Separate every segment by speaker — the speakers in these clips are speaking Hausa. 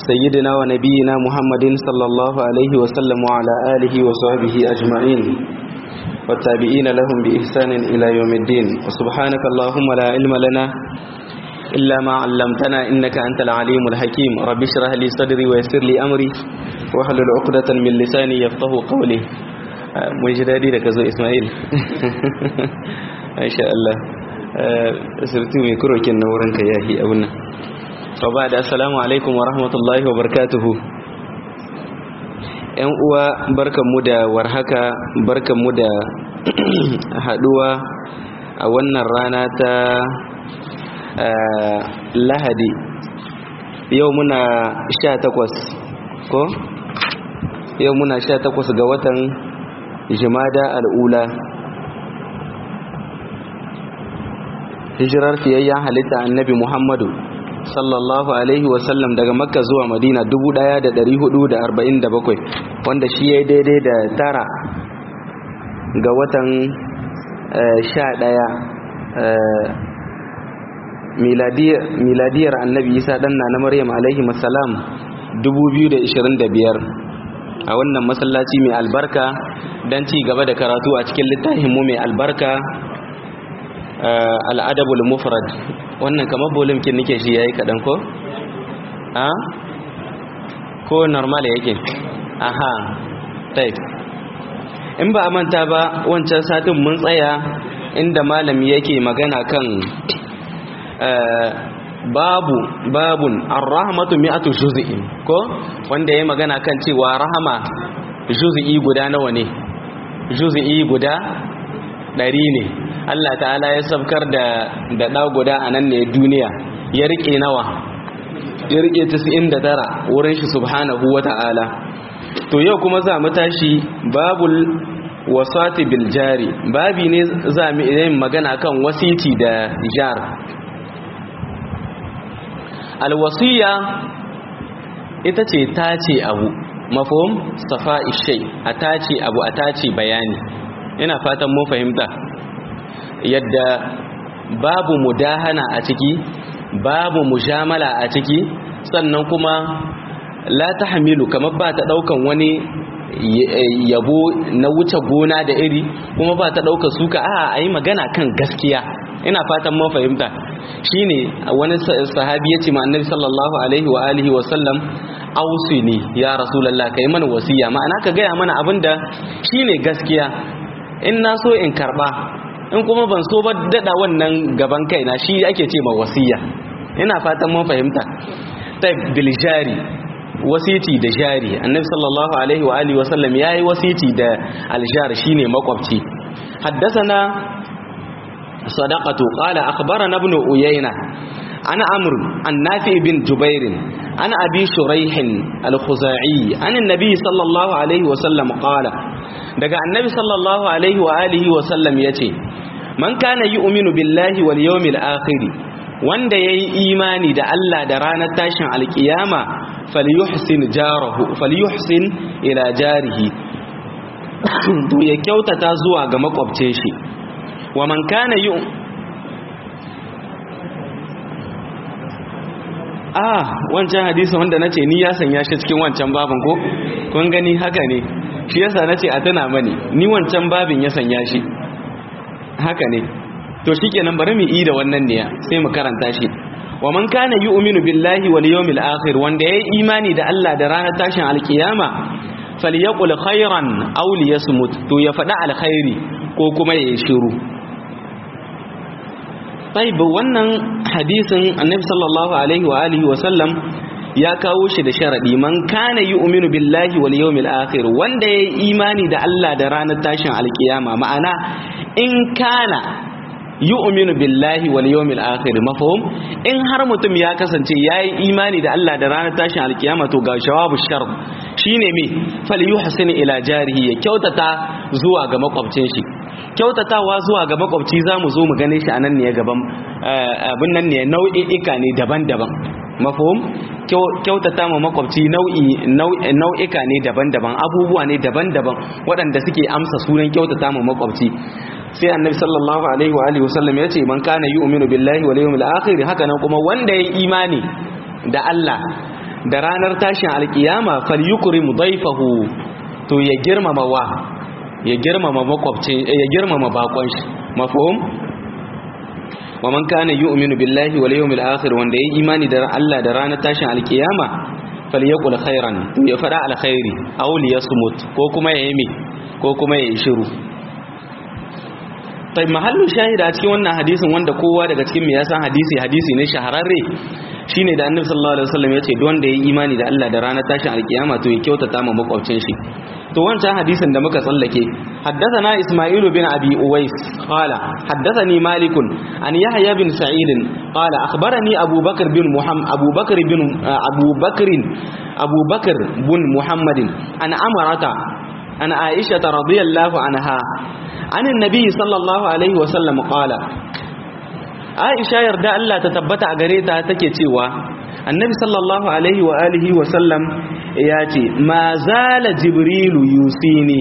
Speaker 1: سيدنا ونبينا محمد صلى الله عليه وسلم وعلى آله وصحبه أجمعين والتابعين لهم بإحسان إلى يوم الدين وسبحانك اللهم لا علم لنا إلا ما علمتنا إنك أنت العليم الحكيم رب اشرح لي صدري ويسر لي أمري واحلل عقدة من لساني يفقه قولي مجدادي لك زو إسماعيل ما شاء الله سرتي ميكرو كنا ورنك ياهي أبونا وبعد السلام عليكم ورحمة الله وبركاته ‘yan uwa barkanmu da warhaka barkanmu da haduwa a wannan rana ta lahadi yau muna sha takwas ko? yau muna sha takwas ga watan jimada al'ula hijirar fiyayyen halitta annabi muhammadu sallallahu alaihi wasallam daga makka zuwa madina 1447 wanda shi ya daidai da tara ga watan sha ɗaya miladiyar annabi isa ɗanna na maryam alaihi masalam 2025 a wannan masallaci mai albarka don ci gaba da karatu a cikin littafinmu mai albarka al'adabul mufrad wannan kamar bolimkin nake shi yayi kadan ko a ko normal yake aha type in ba a manta ba wancan satin mun tsaya inda malami yake magana kan babu babun ar-rahmatu mi'atu juz'in ko wanda yayi magana kan cewa rahama juz'i guda nawa ne juz'i guda ɗari ne Allah ta'ala ya sabkar da da ɗa guda a nan ne duniya ya rike nawa ya rike 99 wurin shi subhanahu wa ta'ala to yau kuma za mu tashi babul wasati bil jari babi ne za mu yin magana kan wasiti da jar alwasiya ita ce tace abu mafhum safa'i shay a tace abu a tace bayani ina fatan mun fahimta yadda babu mudahana a ciki babu mujamala a ciki sannan kuma la tahmilu kamar ba ta daukan wani yabo na wuce gona da iri kuma ba ta dauka suka a ayi magana kan gaskiya ina fatan mun fahimta shine wani sahabi yace ma annabi sallallahu alaihi wa alihi wa sallam ausini ya rasulullah kai mana wasiya ma'ana ka gaya mana abinda shine gaskiya in na so in karba in kuma ban so ba dada wannan gaban kaina shi ake ce ma wasiya ina fatan mun fahimta taib bil jari wasiti da jari annabi sallallahu alaihi wa alihi wasallam yayi wasiti da aljar shine makwabci haddathana sadaqatu qala akhbarana ibn uyayna ana amr an nafi bin jubair an abi shuraih al-khuzai an annabi sallallahu alaihi wasallam qala daga annabi sallallahu alaihi wa alihi wasallam yace man kana yu'minu billahi wal yawmil akhir wanda yayi imani da Allah da ranar tashin alkiyama falyuhsin jarahu falyuhsin ila jarihi to ya kyautata zuwa ga makwabcin shi wa man kana yu ah wancan hadisi wanda nace ni ya sanya shi cikin wancan babin ko kun gani haka ne shi yasa nace a tana mani ni wancan babin ya sanya shi haka ne to shikenan bari mu yi da wannan ne sai mu karanta shi wa man kana yu'minu billahi wal yawmil akhir wanda yayi imani da Allah da ranar tashin alkiyama falyaqul khairan aw liyasmut to ya faɗa alkhairi ko kuma ya shiru طيب wannan hadisin annabi sallallahu alaihi wa alihi wa sallam ya kawo shi da sharadi man kana yu'minu billahi wal yawmil akhir wanda yayi imani da Allah da ranar tashin alkiyama ma'ana in kana yu'minu billahi wal yawmil akhir mafhum in har mutum ya kasance yayi imani da Allah da ranar tashin alkiyama to ga jawabu shart shine me falyuhsin ila jarihi ya kyautata zuwa ga makwabcin shi kyautatawa zuwa ga makwabci zamu zo mu gane shi anan ne gaban abin nan ne nau'i'ika ne daban-daban mafhum kyautata ma makwabci nau'i nau'ika ne daban-daban abubuwa ne daban-daban waɗanda suke amsa sunan kyautata ma makwabci sai annabi sallallahu alaihi wa alihi wasallam ya ce man kana yu'minu billahi wal yawmil akhir haka nan kuma wanda ya imani da Allah da ranar tashin alkiyama falyukrim dayfahu to ya girmama wa ya girmama makwabcin ya girmama bakon shi mafhum wa man kana yu'minu billahi wal yawmil akhir wanda yayi imani da Allah da ranar tashin alkiyama falyakul khairan to ya fada alkhairi aw liyasmut ko kuma ya yi ko kuma ya yi shiru tai mahallu shahida a cikin wannan hadisin wanda kowa daga cikin mu ya san hadisi hadisi ne shahararre shine da annabi sallallahu alaihi wasallam yace duk wanda yayi imani da Allah da ranar tashin alkiyama to ya kyautata ma makwabcin shi to wancan hadisin da muka tsallake haddathana isma'ilu bin abi uwais qala haddathani malik an yahya bin sa'id qala akhbarani abu bakr bin muhammad abu bakr bin abu bakr abu bakr bin muhammadin an amarata an aisha radhiyallahu anha عن النبي صلى الله عليه وسلم قال عائشة يرضى الله تتبت أغريتا تكتوا النبي صلى الله عليه وآله وسلم ياتي ما زال جبريل يوصيني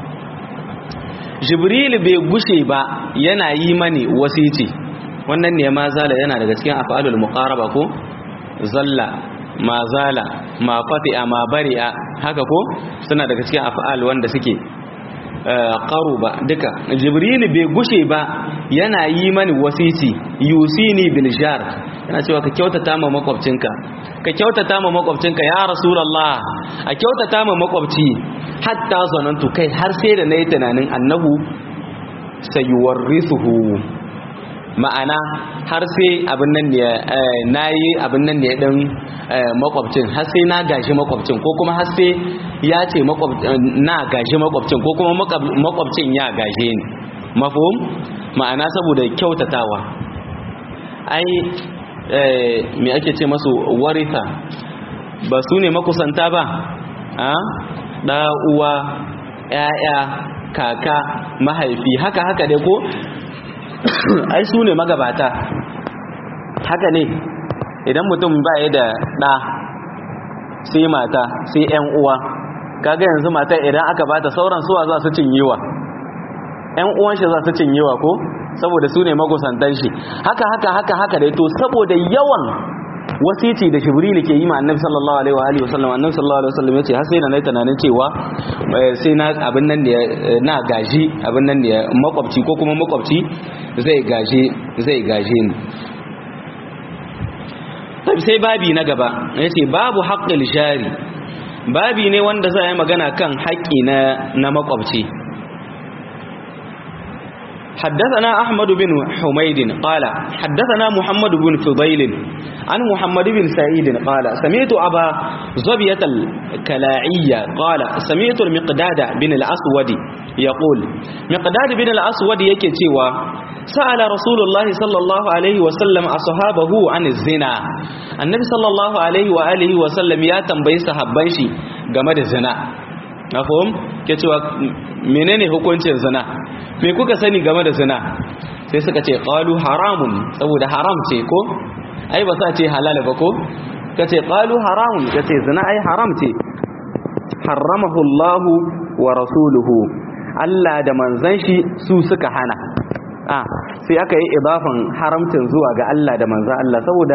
Speaker 1: jibril bai gushe ba yana yi mani wasici wannan ne ma zala yana daga cikin af'alul muqaraba ko zalla ma zala ma fati'a ma bari'a haka ko suna daga cikin af'al wanda suke ba duka jibril bai gushe ba yana yi mani wasiti yusini bil jar yana cewa ka kyautata ma makwabcinka ka kyautata ma makwabcinka ya rasulullah a kyautata ma makwabci hatta zanantu kai har sai da nayi tunanin annahu sayuwarrisuhu ma'ana har sai abin nan ne nayi abin nan ne din makwabcin har sai na gashi makwabcin ko kuma har sai ya ce na gashi makwabcin ko kuma makwabcin ya gashe ni mafhum ma'ana saboda kyautatawa ai me ake ce masu warisa ba su ne makusanta ba a da uwa ya'ya kaka mahaifi haka haka dai ko ai su ne magabata haka ne idan mutum ba ya da ɗa sai mata sai ‘yan uwa kaga yanzu mata idan aka bata sauran suwa za su cinyewa ‘yan uwan shi za su cinyewa ko saboda su ne magusantan shi haka haka haka haka dai to saboda yawan wasici da shibril ke yi ma annabi sallallahu alaihi wa alihi wasallam annabi sallallahu alaihi wasallam yace har sai na nayi tunanin cewa sai na abin nan ne na gaji abin nan ne makwabci ko kuma makwabci zai gaje zai gaje ni sai babi na gaba yace babu haqqil shari babi ne wanda za yi magana kan haƙƙi na na makwabci حدثنا أحمد بن حميد قال حدثنا محمد بن فضيل عن محمد بن سعيد قال سمعت أبا زبية الكلاعية قال سمعت المقداد بن الأسود يقول مقداد بن الأسود يكتوى سأل رسول الله صلى الله عليه وسلم أصحابه عن الزنا النبي صلى الله عليه وآله وسلم يا تنبي صحابنشي game da zina mafhum ke cewa menene hukuncin zina me kuka sani game da zina sai suka ce qalu haramun saboda haram ce ko ai ba sa ce halal ba ko kace qalu haramun kace zina ai haram ce haramahu Allah wa rasuluhu Allah da manzon shi su suka hana a sai aka yi idafan haramcin zuwa ga Allah da manzon Allah saboda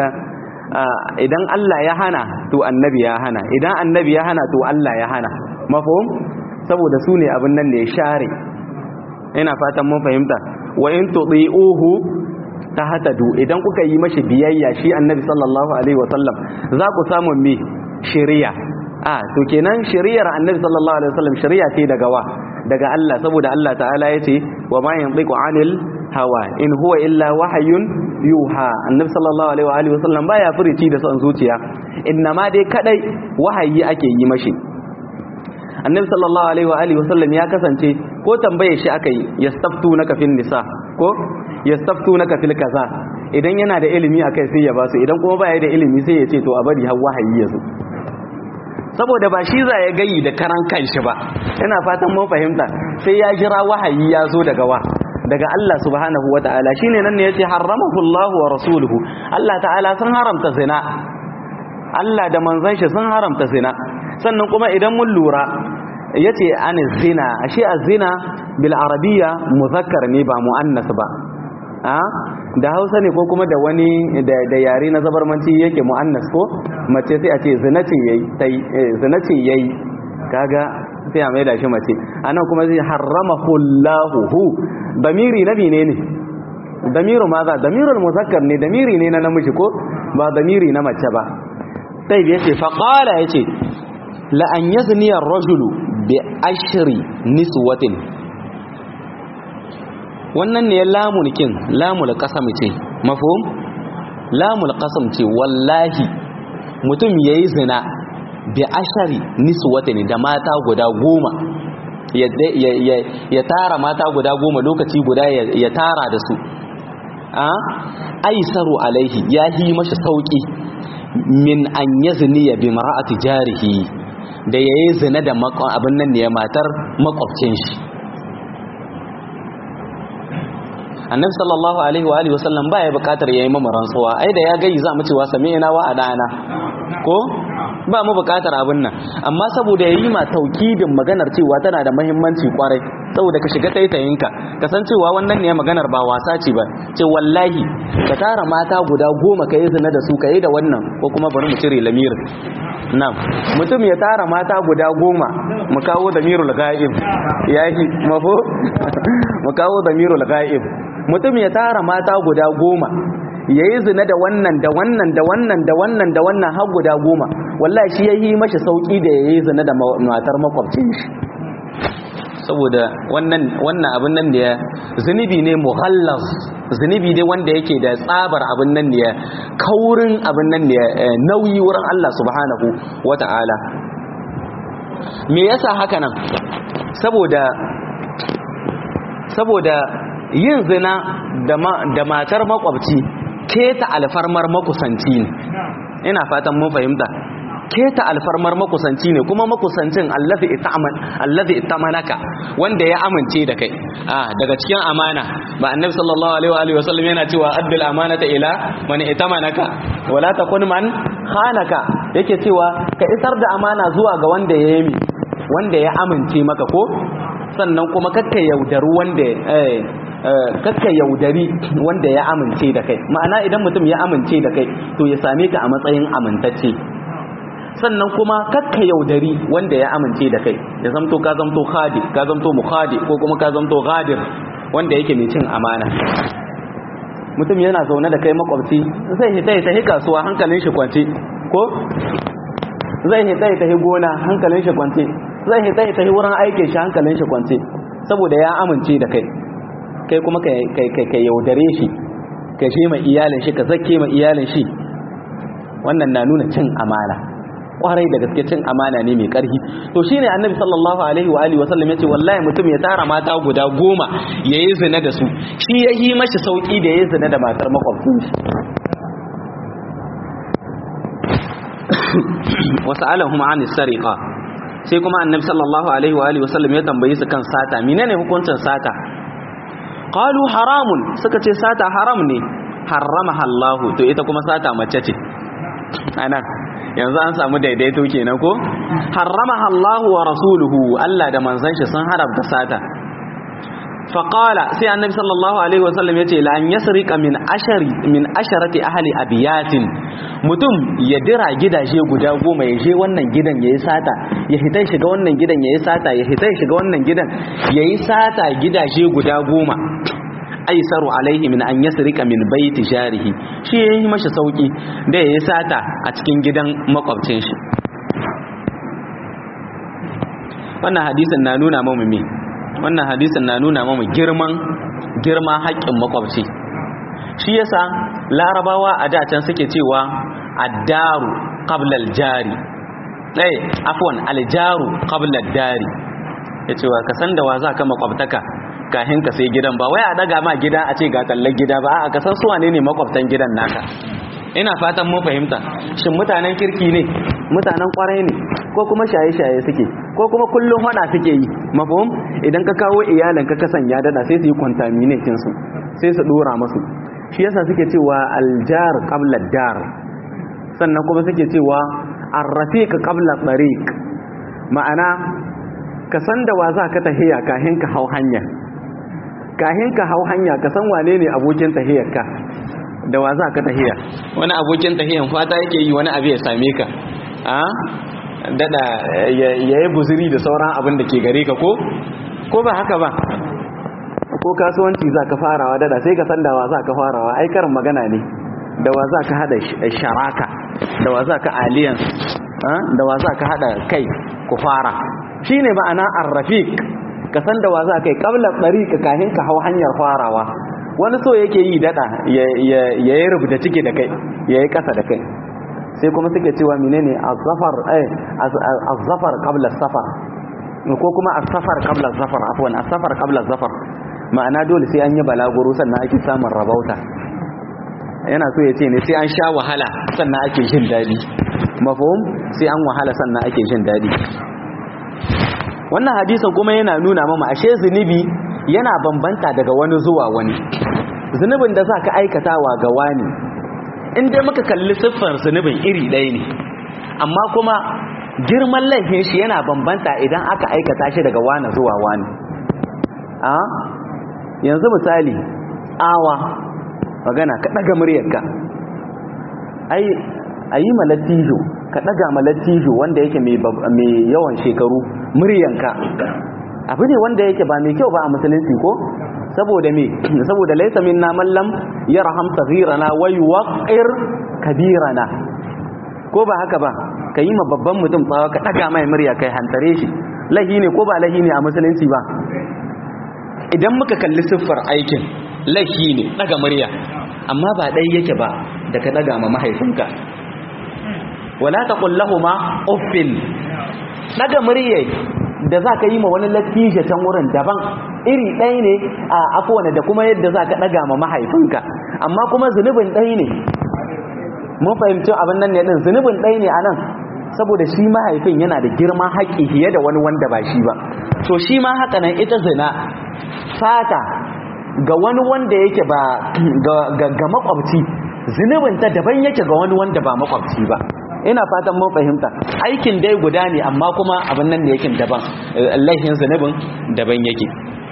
Speaker 1: idan Allah ya hana to annabi ya hana idan annabi ya hana to Allah ya hana mafhum saboda su ne abin nan da ya share ina fatan mun fahimta wa in tudiuhu tahtadu idan kuka yi mashi biyayya shi annabi sallallahu alaihi wasallam za ku samu me shari'a a to kenan shari'ar annabi sallallahu alaihi wasallam shari'a ce daga wa daga Allah saboda Allah ta'ala yace wa ma yantiqu anil hawa in huwa illa wahyun yuha annabi sallallahu alaihi wa alihi wasallam baya furici da son zuciya innama dai kadai wahayi ake yi mashi annabi sallallahu alaihi wa alihi wasallam ya kasance ko tambaye shi aka yi yastaftunaka fil nisa ko yastaftunaka fil kaza idan yana da ilimi akai sai ya basu idan kuma baya da ilimi sai ya ce to a bari har wahayi ya zo saboda ba shi za ya gayi da karan kanshi ba ina fatan mun fahimta sai ya jira wahayi ya zo daga wa daga Allah subhanahu wata'ala shine nan ne yace haramahu Allah wa rasuluhu Allah ta'ala sun haramta zina Allah da manzon shi sun haramta zina sannan kuma idan mun lura yace an zina ashe azina bil arabiyya muzakkar ne ba muannas ba a da hausa ne ko kuma da wani da yare na zabarmanci yake mu'annas ko mace sai a ce zina ce yayi zina ce yayi kaga sai a maida shi mace anan kuma zai harrama hullahu hu damiri na ne ne damiru maza damirul muzakkar ne damiri ne na namiji ko ba damiri na mace ba sai yace fa qala yace la an yazni ar-rajulu bi ashri niswatin wannan ne lamul kin lamul qasam ce mafhum lamul qasam ce wallahi mutum yayi zina bi ashari niswatin da mata guda goma ya tara mata guda goma lokaci guda ya tara da su a aisaru alaihi ya yi mashi sauki min an yazni ya bi mara'ati jarihi da yayi zina da abin nan ne matar makwabcin shi annabi sallallahu alaihi wa alihi wasallam ba ya bukatar yayi mama rantsuwa ai da ya gayi za mu cewa sami'na wa adana ko ba mu bukatar abin nan amma saboda yayi ma taukidin maganar cewa tana da muhimmanci kwarai saboda ka shiga taitayinka ka san cewa wannan ne maganar ba wasa ce ba ce wallahi ka tara mata guda goma ka yi zina da su ka yi da wannan ko kuma bari mu cire lamirin nan mutum ya tara mata guda goma mu kawo damirul ghaib yayi mafo mu kawo damirul ghaib mutum ya tara mata guda goma ya yi zina da wannan da wannan da wannan da wannan da wannan har guda goma wallahi shi ya yi mashi sauƙi da ya yi zina da matar makwabcin shi saboda wannan wannan abin nan da ya zunubi ne muhallaf zunubi ne wanda yake da tsabar abin nan da ya kaurin abin nan da ya nauyi wurin Allah subhanahu wata'ala me yasa haka nan saboda saboda yin zina da matar makwabci keta alfarmar makusanci ne ina fatan mun fahimta keta alfarmar makusanci ne kuma makusancin allazi itaman allazi itamanaka wanda ya amince da kai ah daga cikin amana ba annabi sallallahu alaihi wa alihi wasallam yana cewa addul amanata ila man itamanaka wala takun man khanaka yake cewa ka isar da amana zuwa ga wanda ya yi wanda ya amince maka ko sannan kuma kakka yaudaru wanda eh kakka yaudari wanda ya amince da kai ma'ana idan mutum ya amince da kai to ya same ka a matsayin amintacce sannan kuma kakka yaudari wanda ya amince da kai ya zamto ka zamto khadi ka zamto mukhadi ko kuma ka zamto ghadir wanda yake mai cin amana mutum yana zaune da kai makwabci zai hita ya tafi kasuwa hankalin shi kwance ko zai hita ya tafi gona hankalin shi kwance zai hita ya tafi wurin aikin shi hankalin shi kwance saboda ya amince da kai kai kuma ka yaudare shi ka shi mai iyalin shi ka zake mai iyalin shi wannan na nuna cin amana kwarai da gaske cin amana ne mai karfi to shine annabi sallallahu alaihi wa alihi wasallam yace wallahi mutum ya tara mata guda goma yayi zina da su shi ya yi mashi sauki da yayi zina da matar makwabcin shi wasalahum an sariqa sai kuma annabi sallallahu alaihi wa alihi wasallam ya tambaye su kan sata menene hukuncin sata qalu haramun suka ce sata haram ne haramaha Allah to ita kuma sata mace ce anan yanzu an samu daidaito kenan ko haramaha Allah wa rasuluhu Allah da manzon shi sun haramta sata faqala sai annabi sallallahu alaihi wasallam yace la an yasrika min ashari min asharati ahli abiyatin mutum ya dira gidaje guda goma ya je wannan gidan yayi sata ya hita shiga wannan gidan yayi sata ya hita shiga wannan gidan yayi sata gidaje guda goma aisaru alaihi min an yasrika min baiti jarihi shi yayi mashi sauki da yayi sata a cikin gidan makwabcin shi wannan hadisin na nuna mamu me wannan hadisin na nuna mamu girman girma haƙƙin makwabci shi yasa larabawa a da can suke cewa addaru qabla aljari eh afwan aljaru qabla addari yace wa ka san da wa za ka makwabtaka kahin ka sai gidan ba wai a daga ma gida a ce ga tallar gida ba a ka san su wane ne makwabtan gidan naka ina fatan mun fahimta shin mutanen kirki ne mutanen kwarai ne ko kuma shaye-shaye suke ko kuma kullum hada suke yi mafhum idan ka kawo iyalan ka kasan ya dada sai su yi contamination su sai su dora musu shi yasa suke cewa aljar qabla dar sannan kuma suke cewa arrafiq qabla tariq ma'ana ka san da wa za ka tahiya kahin ka hau hanya kahin ka hau hanya ka san wane ne abokin tahiyarka da wa za ka tahiya wani abokin tahiyan fata yake yi wani abu ya same ka a dada ya yi buziri da sauran abin da ke gare ka ko ko ba haka ba ko kasuwanci za ka farawa dada sai ka san da wa za ka farawa ai karin magana ne da wa za ka hada sharaka da wa za ka alliance da wa za ka hada kai ku fara shine ma'ana ar-rafiq ka san da wa za ka yi qabla tariqa kahin ka hau hanyar farawa wani so yake yi dada ya yi rubuta ciki da kai ya yi kasa da kai sai kuma suke cewa menene az-zafar eh az-zafar qabla safar ko kuma as-safar qabla zafar afwan as-safar qabla zafar ma'ana dole sai an yi balaguro sannan ake samun rabauta yana so ya ce ne sai an sha wahala sannan ake jin daɗi mafhum sai an wahala sannan ake jin daɗi wannan hadisin kuma yana nuna mama ashe zunubi yana bambanta daga wani zuwa wani zunubin da za ka aikatawa ga wani in dai muka kalli siffar zunubin iri ɗaya ne amma kuma girman laifin shi yana bambanta idan aka aikata shi daga wani zuwa wani a yanzu misali awa magana ka ɗaga muryarka ai a yi malattijo ka ɗaga malattijo wanda yake mai yawan shekaru muryanka abu ne wanda yake ba mai kyau ba a musulunci ko saboda me saboda laysa minna man lam yarham saghirana wa yuqir kabirana ko ba haka ba yi ma babban mutum tsawa ka daga mai murya kai hantare shi lahi ne ko ba lahi ne a musulunci ba idan muka kalli siffar aikin lahi ne daga murya amma ba dai yake ba da ka daga ma mahaifinka wala taqul lahumu uffin daga murya da za ka yi ma wani lattishe can wurin daban iri ɗaya ne a afuwane da kuma yadda za ka ɗaga ma mahaifinka amma kuma zunubin ɗaya ne mun fahimci abin nan ne ɗin zunubin ɗaya ne a nan saboda shi mahaifin yana da girma haƙƙi fiye da wani wanda ba shi ba to shi ma haka nan ita zina sata ga wani wanda yake ba ga makwabci zunubinta daban yake ga wani wanda ba makwabci ba ina fatan mun fahimta aikin dai guda ne amma kuma abin nan ne yake daban laifin zunubin daban yake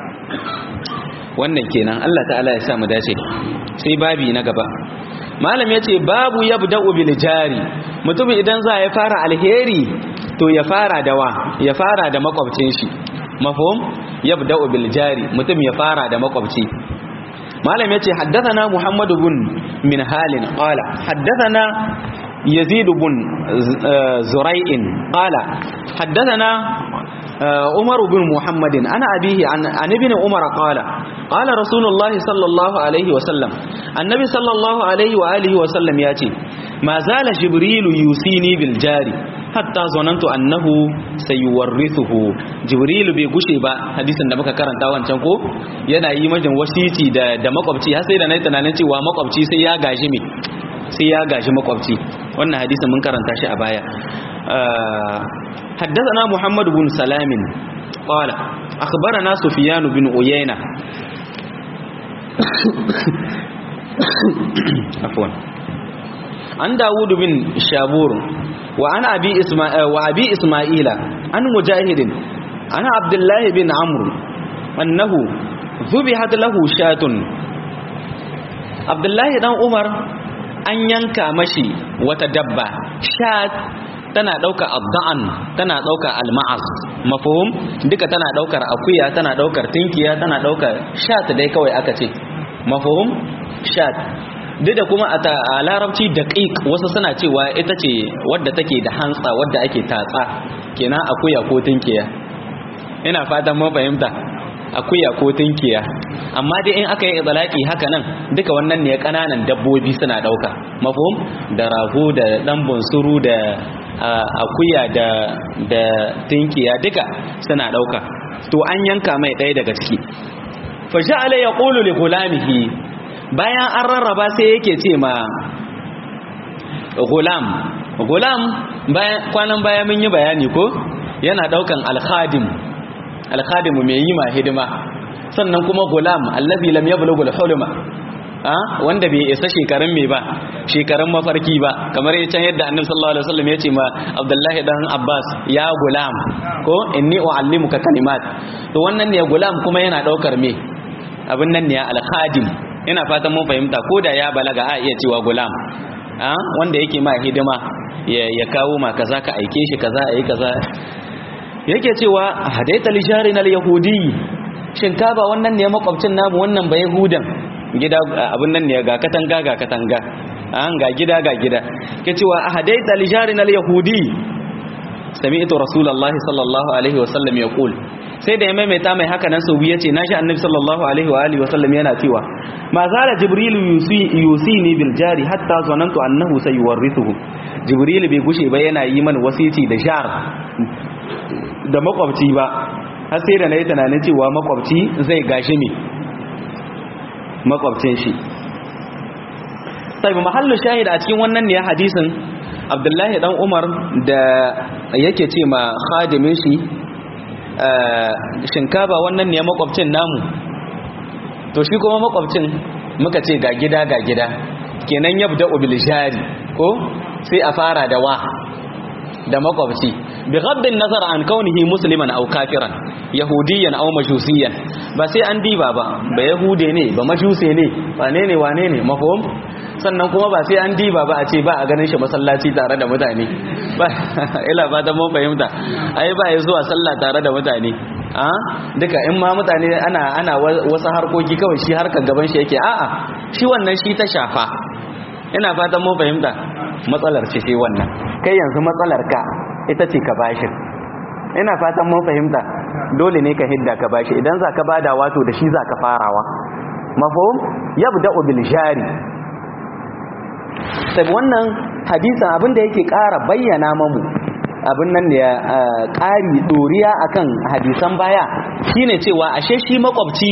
Speaker 1: wannan kenan Allah ta'ala ya sa mu dace sai babi na gaba malam yace babu yabda'u bil jari mutum idan za ya fara alheri to ya fara da wa ya fara da makwabcin shi mafhum yabda'u bil jari mutum ya fara da makwabci malam yace haddathana muhammad ibn min halin qala haddathana yazid ibn zurai'in qala haddathana عمر بن محمد عن أبيه عن, عن ابن عمر قال قال رسول الله صلى الله عليه وسلم النبي صلى الله عليه وآله وسلم ياتي ما زال جبريل يوصيني بالجاري hatta zanantu annahu sayuwarrithuhu jibril bai gushe ba hadisin da muka karanta wancan ko yana yi majin wasiti da da makwabci har sai da nayi tunanin cewa makwabci sai ya gashi me sai ya gashi makwabci wannan hadisin mun karanta shi a baya حدثنا محمد بن سلام قال أخبرنا سفيان بن عيينة عفوا عن داود بن شابور وعن أبي, إسما... وأبي إسماعيل عن مجاهد عن عبد الله بن عمرو أنه ذبحت له شاة عبد الله بن عمر أن ينكى مشي وتدبى شاة tana ɗaukar adda'an tana ɗaukar alma'az mafhum duka tana ɗaukar akuya tana ɗaukar tinkiya tana ɗaukar shat dai kawai aka ce mafhum shat duk da kuma a larabci daqiq wasu suna cewa ita ce wadda take da hantsa wadda ake tatsa kenan akuya ko tinkiya ina fatan mun fahimta akuya ko tinkiya amma dai in aka yi itlaqi haka nan duka wannan ne kananan dabbobi suna dauka mafhum da rago da dan bunsuru da akuya da da tinkiya duka suna dauka to an yanka mai ɗaya daga ciki fa ja'ala yaqulu li gulamihi bayan an rarraba sai yake ce ma gulam gulam bayan kwanan baya mun yi bayani ko yana daukan al-khadim al-khadim mai yi ma hidima sannan kuma gulam allazi lam yablughu al-hulma wanda bai isa shekarun me ba shekarun mafarki ba kamar yace yadda annabi sallallahu alaihi wasallam yace ma abdullahi dan abbas ya gulam ko inni uallimuka kalimat to wannan ne gulam kuma yana daukar me abin nan ne al-khadim ina fatan mun fahimta ko da ya balaga a iya cewa gulam a wanda yake ma hidima ya kawo ma kaza ka aike shi kaza ayi kaza yake cewa hadaita li jarin al-yahudi shin ka ba wannan ne makwabcin namu wannan ba yahudan gida abin nan ne ga katanga ga katanga an ga gida ga gida ke cewa hadaita li jarin al-yahudi sami'tu rasulullahi sallallahu alaihi wasallam yaqul sai da ya maimaita mai haka nan sau biyu ce na shi annabi sallallahu alaihi wa alihi wasallam yana cewa ma zala jibril yusini bil jari hatta zanantu annahu sayuwarrithuhu jibril bai gushe ba yana yi mana wasiti da jar da makwabci ba har sai da nayi tunanin cewa makwabci zai gashi me makwabcin shi sai mahallu shahid a cikin wannan ne hadisin abdullahi dan umar da yake ce ma khadimin shi shinkaba wannan ne makwabcin namu to shi kuma makwabcin muka ce ga gida ga gida kenan yabda bil jari ko sai a fara da wa da makwabci bi ghaddin nazar an kaunihi musliman aw kafiran yahudiyan aw majusiyan ba sai an diba ba ba yahude ne ba majuse ne wane ne wane ne mafhum sannan kuma ba sai an diba ba a ce ba a ganin shi masallaci tare da mutane ba ila ba ta mun fahimta ai ba ya zuwa sallah tare da mutane a duka in ma mutane ana ana wasu harkoki kawai shi harkar gaban shi yake a'a shi wannan shi ta shafa ina fatan mun fahimta matsalar ce sai wannan kai yanzu matsalar ka ita ce ka bashin ina fatan mun fahimta dole ne ka hidda ka bashi idan za ka bada wato da shi za ka farawa mafhum yabda'u bil jari sai wannan hadisan abinda yake ƙara bayyana mamu abin nan da ya ƙari ɗoriya akan hadisan baya shine cewa ashe shi makwabci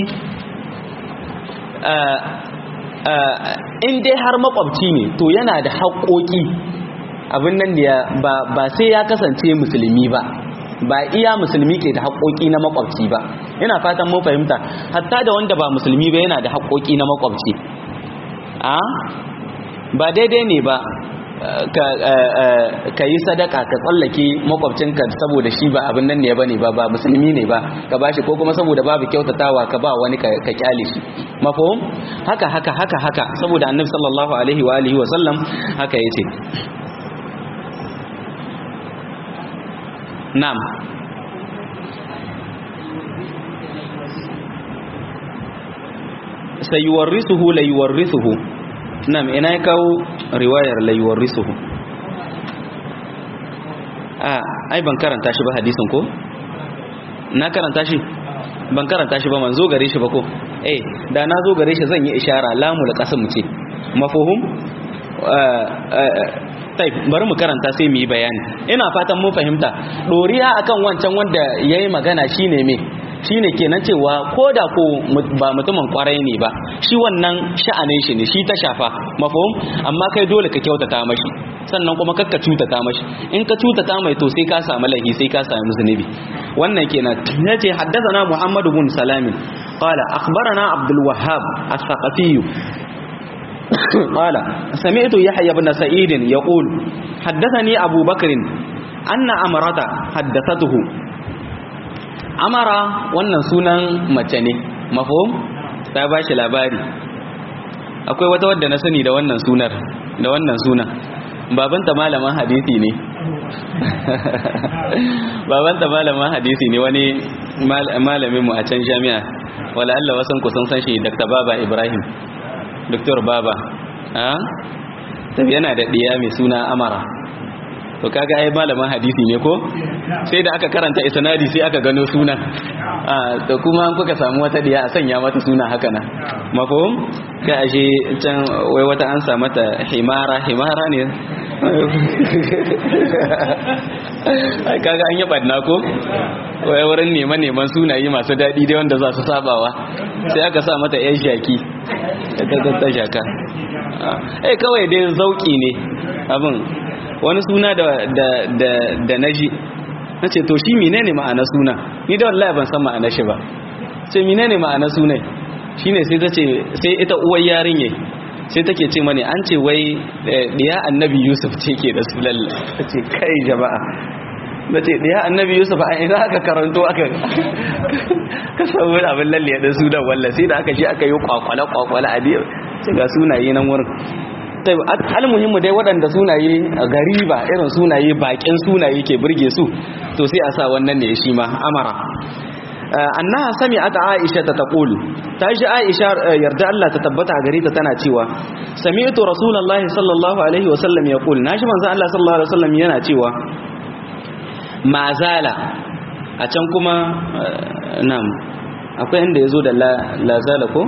Speaker 1: in dai har makwabci ne to yana da haƙoƙi abin nan da ba sai ya kasance musulmi ba ba iya musulmi ke da haƙoƙi na makwabci ba ina fatan mun fahimta hatta da wanda ba musulmi ba yana da haƙoƙi na makwabci a ba daidai ne ba ka yi sadaka ka tsallake makwabcinka saboda shi ba abin nan ne ba ne ba ba musulmi ne ba ka bashi ko kuma saboda babu kyautatawa ka ba wani ka kyale shi mafahum haka haka haka haka saboda annabi sallallahu alaihi wa alihi wa sallam haka yace na'am sayuwarrisuhu la yuwarrisuhu nam ina ya kawo riwayar la yuwarrisuhu a ai ban karanta shi ba hadisin ko na karanta shi ban karanta shi ba man zo gare shi ba ko eh da na zo gare shi zan yi ishara lamul qasam ce mafhum tai bari mu karanta sai mu yi bayani ina fatan mun fahimta doriya akan wancan wanda yayi magana shine me shine kenan cewa ko da ko ba mutumin kwarai ne ba shi wannan sha'anin shi ne shi ta shafa mafhum amma kai dole ka kyautata mashi sannan kuma kakka cutata mashi in ka cutata mai to sai ka samu lahi sai ka samu zunubi wannan kenan yace haddathana muhammad ibn salam qala akhbarana abdul wahhab as-saqafi قال سمعت يحيى بن سعيد يقول حدثني أبو بكر أن أمرة حدثته amara wannan sunan mace ne mafhum ta ba shi labari akwai wata wadda na sani da wannan sunar da wannan sunan babanta malaman hadisi ne babanta malaman hadisi ne wani malamin mu a can jami'a wala Allah wasan ku sun san shi Dr. Baba Ibrahim Dr. Baba ah tabi yana da diya mai suna Amara to kaga ai malaman hadisi ne ko sai da aka karanta isnadi sai aka gano sunan ah to kuma an kuka samu wata diya a sanya mata suna haka nan mafhum ka ashe can wai wata an sa mata himara himara ne ai kaga an yi badna ko wai wurin neman neman sunaye masu daɗi dai wanda za su sabawa sai aka sa mata yan shaki ta ta shaka eh kawai dai zauki ne abin wani suna da da da da naji nace to shi menene ma'ana suna ni da wallahi ban san ma'anar shi ba ce menene ma'anar sunai shine sai tace sai ita uwar yarinye sai take ce mani an ce wai diya annabi yusuf ce ke da sulalla tace kai jama'a na ce ɗaya annabi yusuf a ina aka karanto aka ka samu abin lalle ya ɗan sunan walla sai da aka je aka yi kwakwale kwakwale a biyu ce ga sunaye nan wurin almuhimmu dai waɗanda sunaye gariba irin sunaye bakin sunaye ke burge su to sai a sa wannan ne shi ma amara annaha sami'at aisha ta taqul ta ji aisha yarda Allah ta tabbata gare ta tana cewa sami'tu rasulullahi sallallahu alaihi wasallam yaqul naji manzo Allah sallallahu alaihi wasallam yana cewa mazala a can kuma nam akwai inda yazo da lazala ko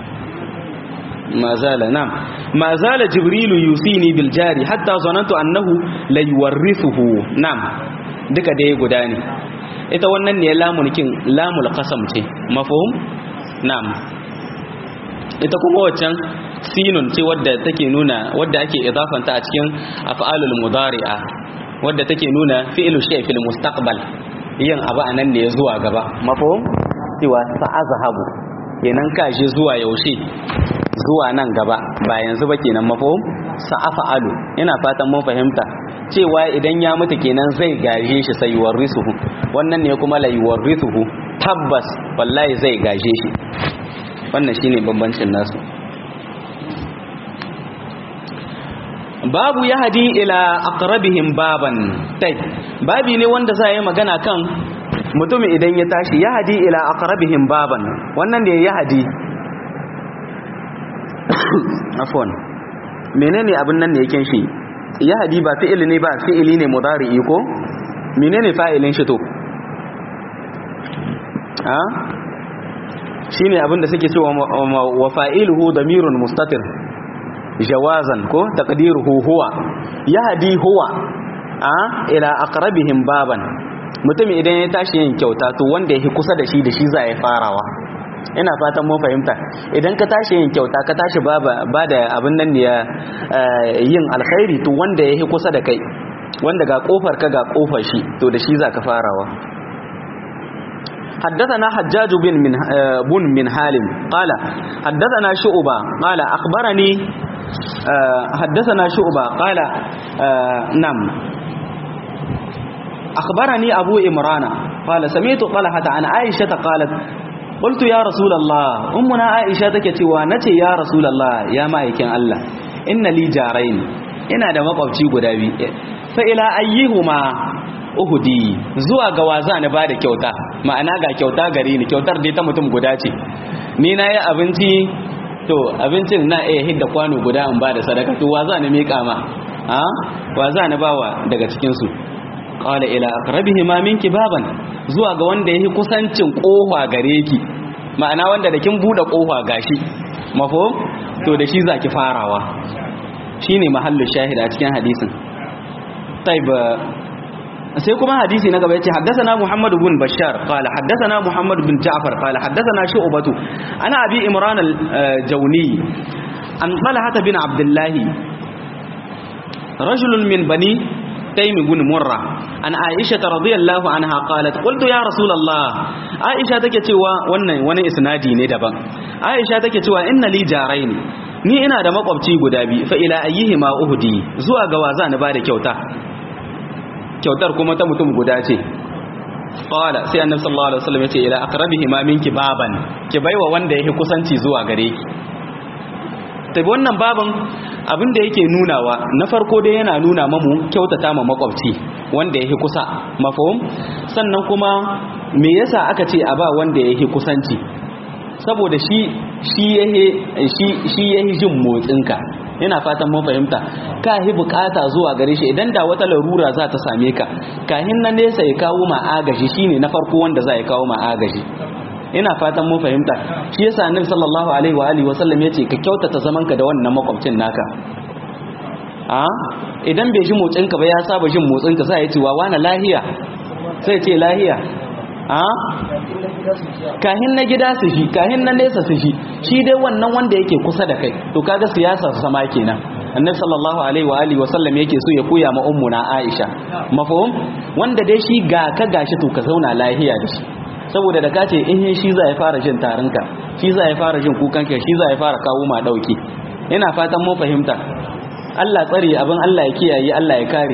Speaker 1: mazala nam mazala jibrilu yusini bil jari hatta zanantu annahu la yuwarrithuhu nam duka dai guda ne ita wannan ne lamunikin lamul qasam ce mafhum na'am ita kuma waccan sinun ce wadda take nuna wadda ake idafanta a cikin af'alul mudari'a wadda take nuna fi'lu shay fil mustaqbal yin abu anan ne zuwa gaba mafhum cewa sa'azhabu kenan kashi zuwa yaushe zuwa nan gaba ba yanzu ba kenan mafhum sa'afa'alu ina fatan mun fahimta cewa idan ya mutu kenan zai gaje shi sai yuwarrisuhu wannan ne kuma la yuwarrisuhu tabbas wallahi zai gaje shi wannan shine bambancin nasu babu yahdi ila aqrabihim baban tai babi ne wanda za yi magana kan mutum idan ya tashi yahdi ila aqrabihim baban wannan ne yahdi afwan menene abin nan ne yake shi yahdi ba fi'ili ne ba fi'ili ne mudari'i ko menene fa'ilin shi to ha shine abin da suke cewa wa fa'iluhu damirun mustatir jawazan ko taqdiruhu huwa yahdi huwa a ila aqrabihim baban mutum idan ya tashi yin kyauta to wanda yake kusa da shi da shi za ya farawa ina fatan mun fahimta idan ka tashi yin kyauta ka tashi ba da abin nan ne yin alkhairi to wanda yake kusa da kai wanda ga kofar ka ga kofar shi to da shi za ka farawa حدثنا حجاج بن من بن من حالم قال حدثنا شعبة قال أخبرني حدثنا شعبة قال نعم أخبرني أبو إمران قال سمعت طلحة عن عائشة قالت قلت يا رسول الله أمنا عائشة تكتوى نتي يا رسول الله يا مايكين الله إن لي جارين ina da makwabci guda biyu fa ila ayyihuma uhudi zuwa ga waza na bada kyauta ma'ana ga kyauta gare ni kyautar dai ta mutum guda ce ni na yi abinci to abincin na iya hidda kwano guda in bada sadaka to waza na miƙa ma a waza na bawa daga cikin su qala ila aqrabihi ma minki baban zuwa ga wanda yake kusancin kofa gare ki ma'ana wanda da kin bude kofa gashi mafhum to da shi zaki farawa shine mahallu shahida a cikin hadisin طيب sai kuma hadisi na gaba yace haddathana Muhammad ibn Bashar qala haddathana Muhammad ibn Ja'far qala haddathana Shu'batu ana Abi Imran al-Jawni an Talha bin Abdullah rajul min bani Taym ibn Murra an Aisha radhiyallahu anha qalat qultu ya Rasulullah Aisha take cewa wannan wani isnadi ne daban Aisha take cewa inna li jaraini ni ina da makwabci guda biyu fa ila ayyihima uhdi zuwa ga waza na bada kyauta kyautar kuma ta mutum guda ce qala sai annabi sallallahu alaihi wasallam yace ila aqrabihi ma minki baban ki baiwa wanda yake kusanci zuwa gare ki tabi wannan baban abin da yake nunawa na farko dai yana nuna mamu kyautata ma makwabci wanda yake kusa mafhum sannan kuma me yasa aka ce a ba wanda yake kusanci saboda shi shi yake shi shi yake jin motsinka ina fatan mun fahimta ka hi bukata zuwa gare shi idan da wata larura za ta same ka kahin nan nesa ya kawo ma agaji shine na farko wanda za ya kawo ma agaji ina fatan mun fahimta shi yasa annabi sallallahu alaihi wa alihi wasallam yace ka kyautata zamanka da wannan makwabcin naka a idan bai ji motsin ka ba ya saba jin motsin ka sai ya ce wa wani lahiya sai ya ce lahiya a kahin na gida su shi kahin na nesa su shi shi dai wannan wanda yake kusa da kai to kaga siyasa su sama kenan annabi sallallahu alaihi wa alihi wa sallam yake so ya koya ma ummuna Aisha mafhum wanda dai shi ga ka gashi to ka zauna lahiya da shi saboda da kace in shi za ya fara jin tarinka shi za ya fara jin kukanka shi za ya fara kawo ma dauki ina fatan mu fahimta Allah tsare abin Allah ya kiyaye Allah ya kare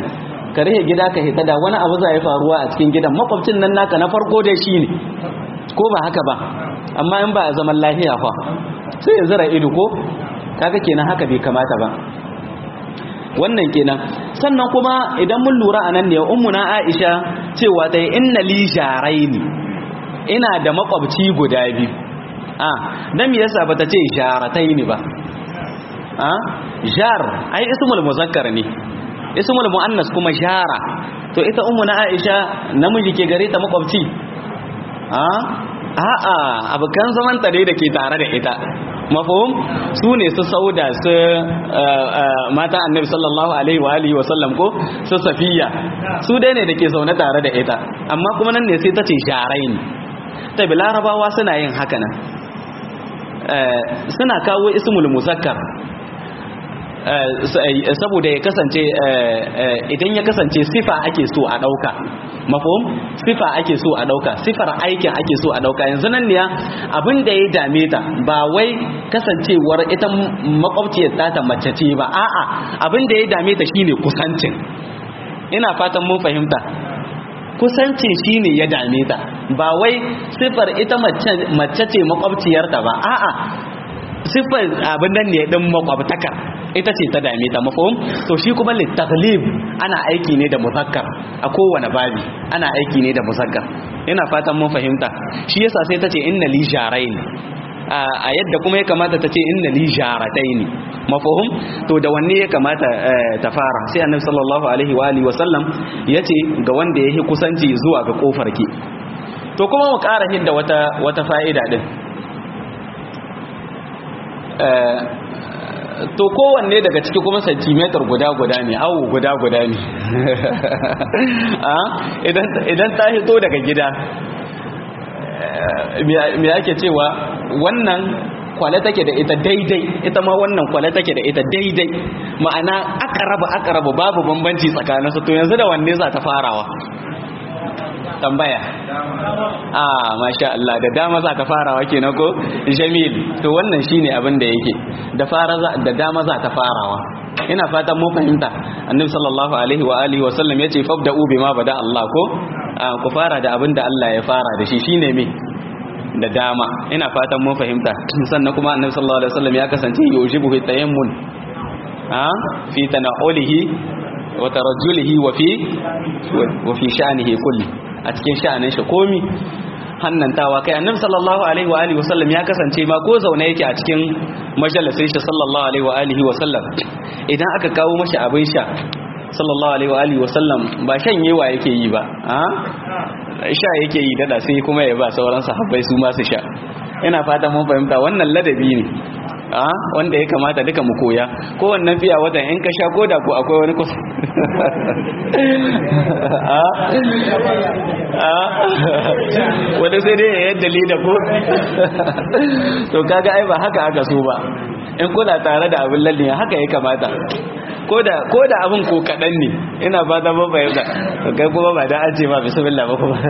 Speaker 1: ka rihe gida ka hita da wani abu zai faruwa a cikin gidan makwabcin nan naka na farko dai shine ko ba haka ba amma in ba a zaman lafiya fa sai ya zira ido ko kaga kenan haka bai kamata ba wannan kenan sannan kuma idan mun lura anan ne ummuna Aisha cewa ta inna li jaraini ina da makwabci guda biyu ah dan me yasa bata ce jarataini ba ah jar ai ismul muzakkar ne ismul muannas kuma jara to ita ummuna Aisha namiji ke gare ta makwabci ah a'a abokan zaman ta dai da ke tare da ita mafhum su ne su sauda su mata annabi sallallahu alaihi wa alihi wa sallam ko su safiya su dai ne da ke zaune tare da ita amma kuma nan ne sai ta ce sharai ne ta bi larabawa suna yin haka nan suna kawo ismul muzakkar saboda ya kasance idan ya kasance sifa ake so a dauka mafhum sifa ake so a dauka sifar aikin ake so a dauka yanzu nan ne abin da ya dame ta ba wai kasancewar ita makwabciyar ta ta mace ce ba a'a abin da ya dame ta shine kusancin ina fatan mun fahimta kusancin shine ya dame ta ba wai sifar ita mace ce makwabciyarta ba a'a sifar abin nan ne din makwabtakar ita ce ta dame ta mafhum to shi kuma litaglib ana aiki ne da muzakkar a kowane babi ana aiki ne da muzakkar ina fatan mun fahimta shi yasa sai ta ce inna li jarain a yadda kuma ya kamata ta ce inna li jarataini mafhum to da wanne ya kamata ta fara sai annabi sallallahu alaihi wa alihi wa sallam yace ga wanda yake kusanci zuwa ga kofar ki to kuma mu ƙara hidda wata wata fa'ida din to kowanne daga ciki kuma centimeter guda-guda ne awo guda-guda ne idan ta hito daga gida me ake cewa wannan kwale take da ita daidai ita ma wannan kwale take da ita daidai ma'ana akaraba akaraba babu bambanci tsakaninsu to yanzu da wanne za ta farawa tambaya a masha Allah da dama za ka farawa kenan ko jamil to wannan shine abin da yake da fara da dama za ta farawa ina fatan mun fahimta annabi sallallahu alaihi wa alihi wa sallam yace fabda'u bima bada Allah ko ku fara da abin da Allah ya fara da shi shine me da dama ina fatan mun fahimta sannan kuma annabi sallallahu alaihi wa sallam ya kasance yujibu tayammun ha fi tana'ulihi wa tarajjulihi wa fi wa fi sha'nihi kulli a cikin sha'anin shi komi hannantawa kai annabi sallallahu alaihi wa alihi wasallam ya kasance ma ko zaune yake a cikin majalisar shi sallallahu alaihi wa alihi wasallam idan aka kawo mashi abin sha sallallahu alaihi wa alihi wasallam ba shan yewa yake yi ba a sha yake yi dada sai kuma ya ba sauran sahabbai su ma su sha ina fata mun fahimta wannan ladabi ne a wanda ya kamata duka mu koya ko wannan fiya watan in ka sha ko da ko akwai wani kusa wanda sai dai ya yadda lida ko to kaga ai ba haka aka so ba in kuna tare da abin lalle haka ya kamata ko da abin ko kaɗan ne ina fata ba bayyana kai kuma ba da an ce ma bismillah ba kuma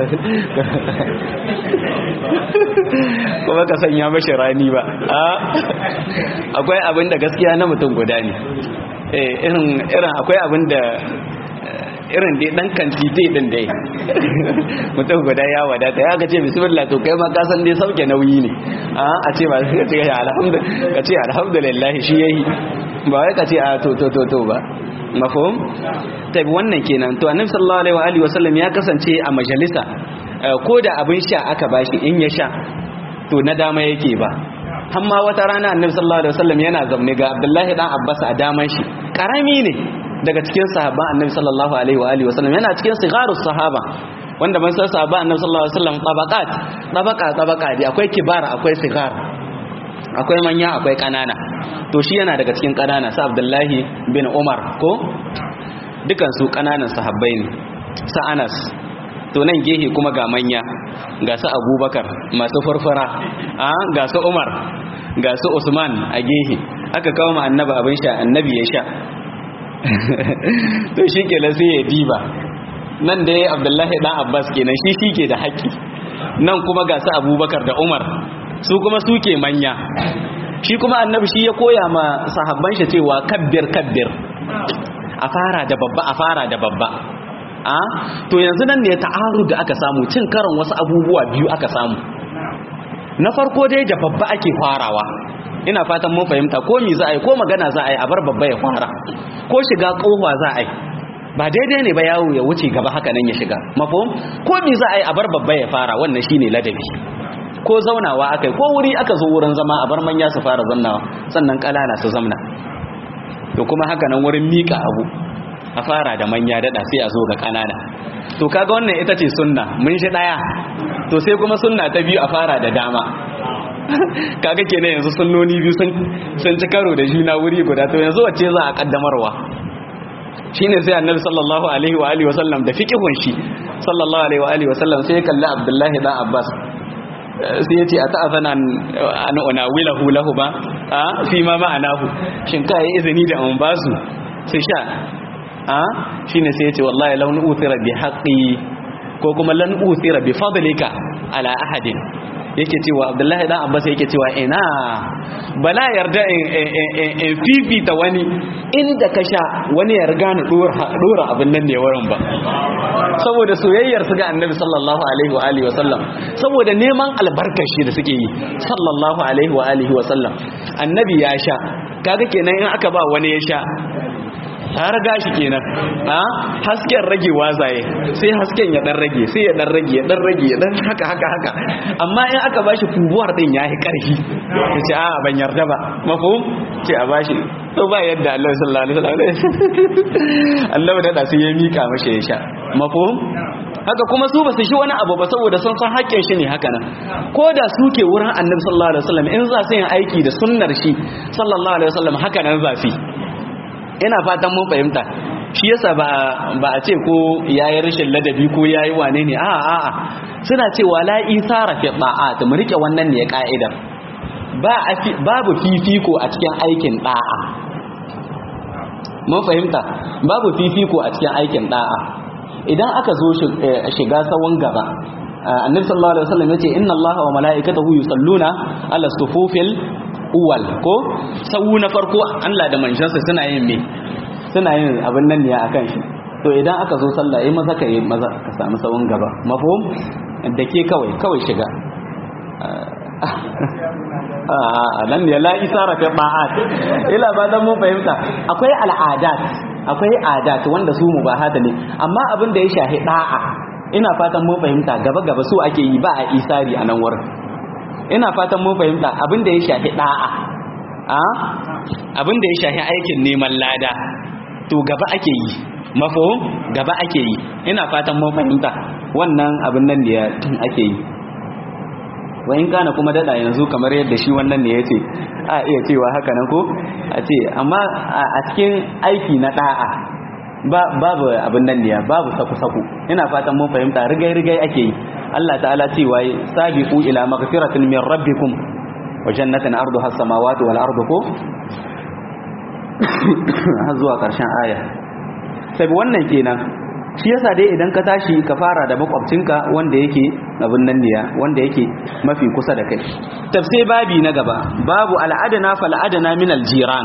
Speaker 1: kuma ka sanya mashi rani ba akwai abin da gaskiya na mutum guda ne irin akwai abin da irin dai dan kantite din dai mutum guda ya wadata ya ga ce bismillah to kai ma ka san dai sauke nauyi ne a ce ba ka ce alhamdulillah ka ce alhamdulillah shi yayi ba wai ka ce a to to to to ba mafhum tabi wannan kenan to annabi sallallahu alaihi wa alihi wasallam ya kasance a majalisa ko da abin sha aka bashi in ya sha to na dama yake ba amma wata rana annabi sallallahu alaihi wasallam yana zaune ga abdullahi dan abbas a daman shi karami ne daga cikin sahabban annabi sallallahu alaihi wa alihi wasallam yana cikin sigarus sahaba wanda man san sahabban annabi sallallahu alaihi wasallam tabaqat tabaqa tabaqa dai akwai kibar akwai sigar akwai manya akwai kanana to shi yana daga cikin kanana sa abdullahi bin umar ko dukan su kananan sahabbai ne sa anas to nan gehe kuma ga manya ga su abubakar masu farfara a ga su umar ga su usman a gehe aka kawo ma annaba abin sha annabi ya sha to shi ke sai ya diba nan da ya abdullahi dan abbas kenan shi shi ke da haƙƙi nan kuma ga su abubakar da umar su kuma su ke manya shi kuma annabi shi ya koya ma sahabban shi cewa kabbir kabbir a fara da babba a fara da babba a to yanzu nan ne ta'aru da aka samu cin karon wasu abubuwa biyu aka samu na farko dai da babba ake farawa ina fatan mun fahimta ko mi za a yi ko magana za a yi a bar babba ya fara ko shiga kowa za a yi ba daidai ne ba yawo ya wuce gaba haka nan ya shiga mafhum ko mi za a yi a bar babba ya fara wannan shine ladabi ko zaunawa aka yi ko wuri aka zo wurin zama a bar manya su fara zannawa sannan kalala su zamna to kuma haka nan wurin mika abu a fara da manya dada sai a zo ga kanana to kaga wannan ita ce sunna mun shi daya to sai kuma sunna ta biyu a fara da dama kaga kenan yanzu sunnoni biyu sun sun ci karo da juna wuri guda to yanzu wacce za a kaddamarwa shine sai annabi sallallahu alaihi wa alihi wasallam da fiqhun shi sallallahu alaihi wa alihi wasallam sai ya kalli abdullahi dan abbas sai ya ce a ta'azana an unawilahu lahu ba a fi ma ma'anahu shin kai izini da an basu su sha a shine sai ya ce wallahi laun uthira bi haqqi ko kuma lan uthira bi fadlika ala ahadin yake cewa abdullahi dan abbas yake cewa ina bala yarda in fifita wani inda ka sha wani ya riga ni dora abin nan ne wurin ba saboda soyayyar su ga annabi sallallahu alaihi wa alihi wa sallam saboda neman albarkar shi da suke yi sallallahu alaihi wa alihi wa sallam annabi ya sha kaga kenan in aka ba wani ya sha har gashi kenan a hasken ragewa zaye sai hasken ya dan rage sai ya dan rage ya dan rage ya dan haka haka haka amma in aka bashi kubuwar din yayi karfi yace a ban yarda ba mafhum ce a bashi to ba yadda Allah sallallahu alaihi wasallam Allah da da sai ya mika mashi ya sha mafhum haka kuma su ba su shi wani abu ba saboda sun san haƙƙin shi ne haka nan ko da su ke wurin annabi sallallahu alaihi wasallam in za su yin aiki da sunnar shi sallallahu alaihi wasallam haka nan za su ina fatan mun fahimta shi yasa ba ba a ce ko yayi rashin ladabi ko yayi wane ne a'a a'a suna cewa la isara fi da'at mu rike wannan ne ka'idar ba babu fifiko a cikin aikin da'a mun fahimta babu fifiko a cikin aikin da'a idan aka zo shiga sawon gaba annabi sallallahu alaihi wasallam yace inna allaha wa mala'ikatahu yusalluna ala sufufil uwal ko sau na farko Allah da manshansa suna yin me suna yin abin nan ne akan shi to idan aka zo sallah eh maza ka yi maza ka samu sawun gaba mafhum da ke kawai kawai shiga a nan ne la isara fi ba'at ila ba dan mun fahimta akwai al'adat akwai adat wanda su mubahata ne amma abin da ya shahi da'a ina fatan mun fahimta gaba gaba su ake yi ba a isari a nan wurin ina fatan mun fahimta abin da ya shafi da'a a abin da ya shafi aikin neman lada to gaba ake yi mafahum gaba ake yi ina fatan mun fahimta wannan abin nan da ake yi wa in kana kuma dada yanzu kamar yadda shi wannan ne yace a iya cewa haka nan ko a ce amma a cikin aiki na da'a babu abin nan ne babu saku saku ina fatan mun fahimta rigai rigai ake yi Allah ta'ala ce waye sabiqu ila maghfiratin min rabbikum wa jannatin arduha as-samawati wal ardu ko har zuwa karshen aya sai wannan kenan shi yasa dai idan ka tashi ka fara da makwabcinka wanda yake abin nan ne wanda yake mafi kusa da kai tafsir babi na gaba babu al'adana fal adana min al-jiran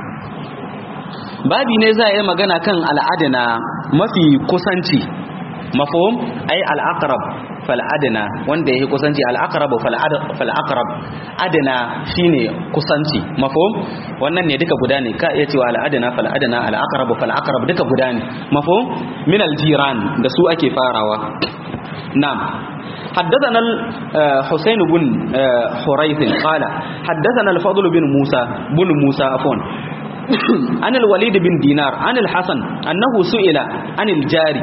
Speaker 1: babi ne za a yi magana kan al'adana mafi kusanci mafhum ay al-aqrab fal adna wanda yake kusanci al-aqrab fal aqrab adna shine kusanci mafhum wannan ne duka guda ne ka iya cewa al-adna fal adna al-aqrab fal aqrab duka guda ne mafhum min al-jiran da su ake farawa na'am حدثنا الحسين بن حريث قال حدثنا الفضل بن موسى بن موسى عفوا عن الوليد بن دينار عن الحسن أنه سئل عن الجاري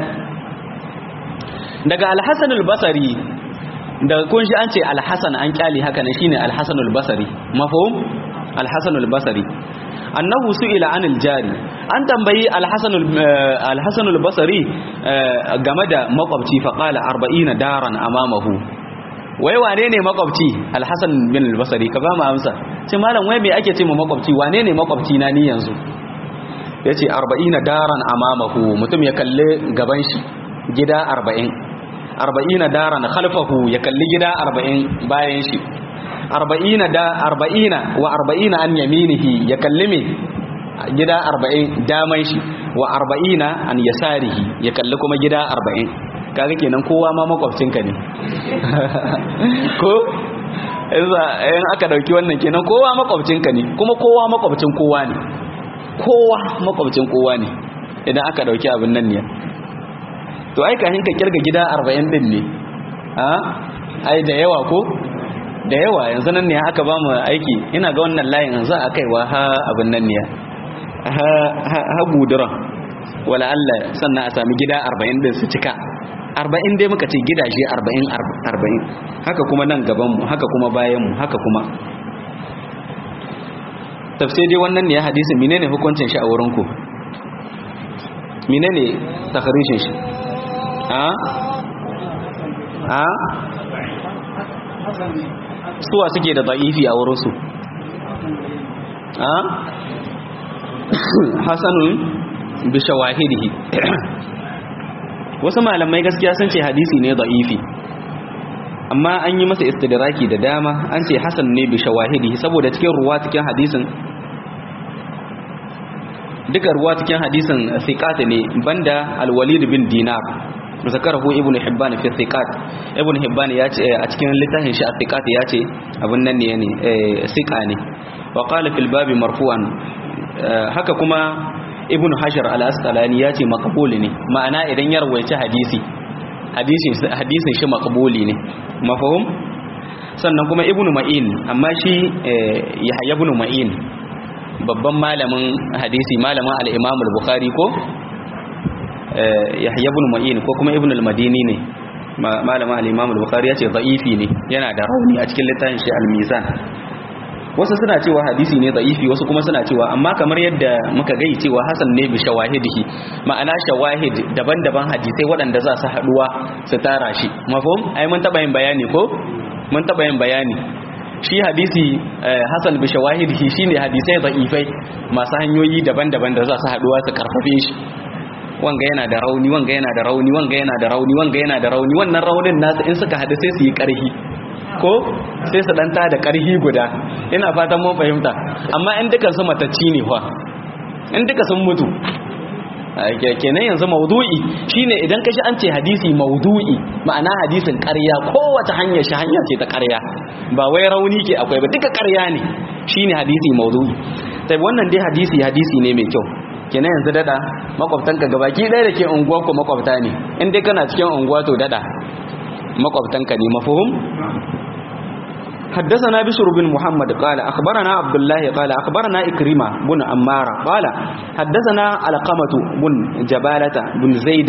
Speaker 1: daga alhassan albasari daga kun shi an ce alhassan an kyali haka ne shine alhassan albasari mafhum alhassan albasari annahu su'ila anil jari an tambayi alhassan alhassan albasari game da makwabci fa qala 40 daran amamahu wai wane ne makwabci alhassan bin albasari ka ba mu amsa ce malam wai me ake ce ma makwabci wane ne makwabci na ni yanzu yace 40 daran amamahu mutum ya kalle gaban shi gida 40 arba'ina daran khalfahu ya kalli gida arba'in bayan shi arba'ina da arba'ina wa arba'ina an yaminihi ya kalli me gida arba'in daman shi wa arba'ina an yasarihi ya kalli kuma gida arba'in kaga kenan kowa ma makwabcinka ne ko in aka dauki wannan kenan kowa makwabcinka ne kuma kowa makwabcin kowa ne kowa makwabcin kowa ne idan aka dauki abin nan ne to ai kahin ka kirga gida 40 din ne a ai da yawa ko da yawa yanzu nan ne aka ba mu aiki ina ga wannan layin yanzu a kaiwa ha abin nan ne ha ha gudura wala Allah sannan a sami gida 40 din su cika 40 dai muka ce gidaje 40 40 haka kuma nan gaban mu haka kuma bayan mu haka kuma tafsiri wannan ne hadisin menene hukuncin shi a wurin ku menene takharijin shi a a suwa suke da da'ifi a wurinsu a hasanun bi shawahidihi wasu malamai gaskiya sun ce hadisi ne da'ifi amma an yi masa istidraki da dama an ce hasan ne bi shawahidihi saboda cikin ruwa cikin hadisin duka ruwa cikin hadisin thiqat ne banda al-walid bin dinar zakarahu ibnu hibban fi thiqat ibnu hibban ya ce a cikin littafin shi thiqat ya ce abun nan ne ne thiqa ne wa qala fil bab marfu'an haka kuma ibnu hajar al-asqalani ya ce maqbul ne ma'ana idan ya rawaice hadisi hadisin hadisin shi maqbuli ne mafhum sannan kuma ibnu ma'in amma shi yahya ibnu ma'in babban malamin hadisi malamin al-imam al-bukhari ko yahya ibn ma'in ko kuma ibn al-madini ne malama al-imam al-bukhari yace da'ifi ne yana da rauni a cikin littafin shi al-mizan wasu suna cewa hadisi ne da'ifi wasu kuma suna cewa amma kamar yadda muka gai cewa hasan ne bi shawahidihi ma'ana shawahid daban-daban hadisai waɗanda za su haduwa su tara shi mafhum ai mun taba yin bayani ko mun taba yin bayani shi hadisi hasan bi shawahidihi shine hadisai da'ifai masu hanyoyi daban-daban da za su haduwa su karfafe shi wanga yana da rauni wanga yana da rauni wanga yana da rauni wanga yana da rauni wannan raunin nasu in suka hadu sai su yi karhi ko sai su danta da karhi guda ina fatan mun fahimta amma in dukan su matacci ne fa in duka sun mutu kenan yanzu maudu'i shine idan ka shi an ce hadisi maudu'i ma'ana hadisin ƙarya kowace hanyar shi hanya ce ta ƙarya ba wai rauni ke akwai ba duka ƙarya ne shine hadisi maudu'i sai wannan dai hadisi hadisi ne mai kyau kenan yanzu dada makwabtanka gabaki ɗaya da ke unguwa ko makwabta ne in dai kana cikin unguwa to dada makwabtanka ne mafhum حدثنا بشر بن محمد قال أخبرنا عبد الله قال أخبرنا إكرمة بن أمارة قال حدثنا علقمة بن جبالة بن زيد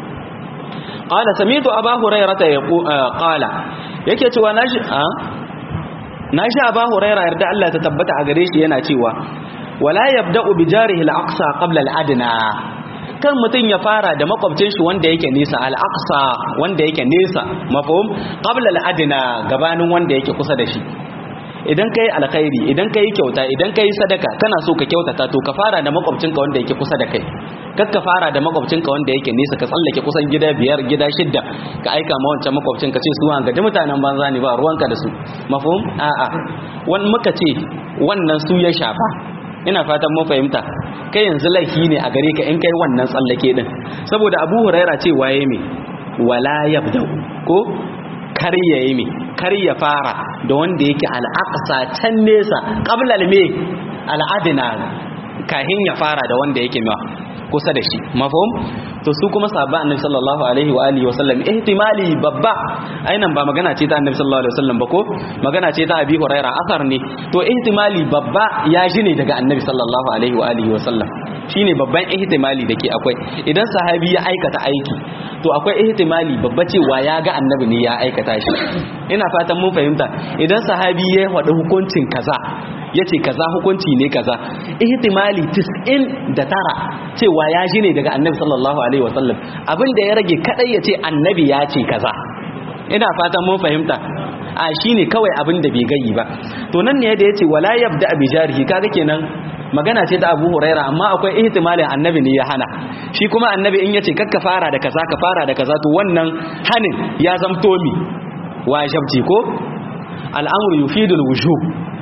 Speaker 1: قال سمعت أبا هريرة يقول قال yake cewa nashi a nashi Abu Hurairah yarda Allah ta tabbata a gare shi yana cewa wala yabda'u bi jarihi al-aqsa qabla al-adna kan mutum ya fara da makwabcin shi wanda yake nesa al-aqsa wanda yake nesa mafhum qabla al-adna gabanin wanda yake kusa da shi idan kai alkhairi idan kai kyauta idan kai sadaka kana so ka kyautata to ka fara da makwabcinka wanda yake kusa da kai kar ka fara da makwabcinka wanda yake nesa ka tsallake kusan gida biyar gida shidda ka aika ma wancan makwabcinka ce su an gaji mutanen banza ne ba ruwanka da su mafhum a'a wani muka ce wannan su ya shafa ina fatan mun fahimta kai yanzu laifi ne a gare ka in kai wannan tsallake din saboda Abu Huraira ce waye me wala yabda ko kar yayi me kar ya fara da wanda yake al-aqsa can nesa qabla al-me al-adna kahin ya fara da wanda yake ma kusa da shi mafhum to su kuma sahabba annabi sallallahu alaihi wa alihi wa sallam ihtimali babba ainan ba magana ce ta annabi sallallahu alaihi wa sallam ba ko magana ce ta abi huraira asar ne to ihtimali babba ya ji ne daga annabi sallallahu alaihi wa alihi wa sallam shine babban ihtimali dake akwai idan sahabi ya aikata aiki to akwai ihtimali babba cewa ya ga annabi ne ya aikata shi ina fatan mun fahimta idan sahabi ya faɗi hukuncin kaza ya ce kaza hukunci ne kaza ihtimali 99 cewa ya ji ne daga annabi sallallahu alaihi wasallam abinda ya rage kadai ya ce annabi ya ce kaza ina fatan mun fahimta a shine kawai abin da bai gayi ba to nan ne da yace wala yabda bi jarihi kaga kenan magana ce ta Abu Huraira amma akwai ihtimalin annabi ne ya hana shi kuma annabi in yace kakka fara da kaza ka fara da kaza to wannan hanin ya zamto mi wajibci ko al'amru yufidul wujub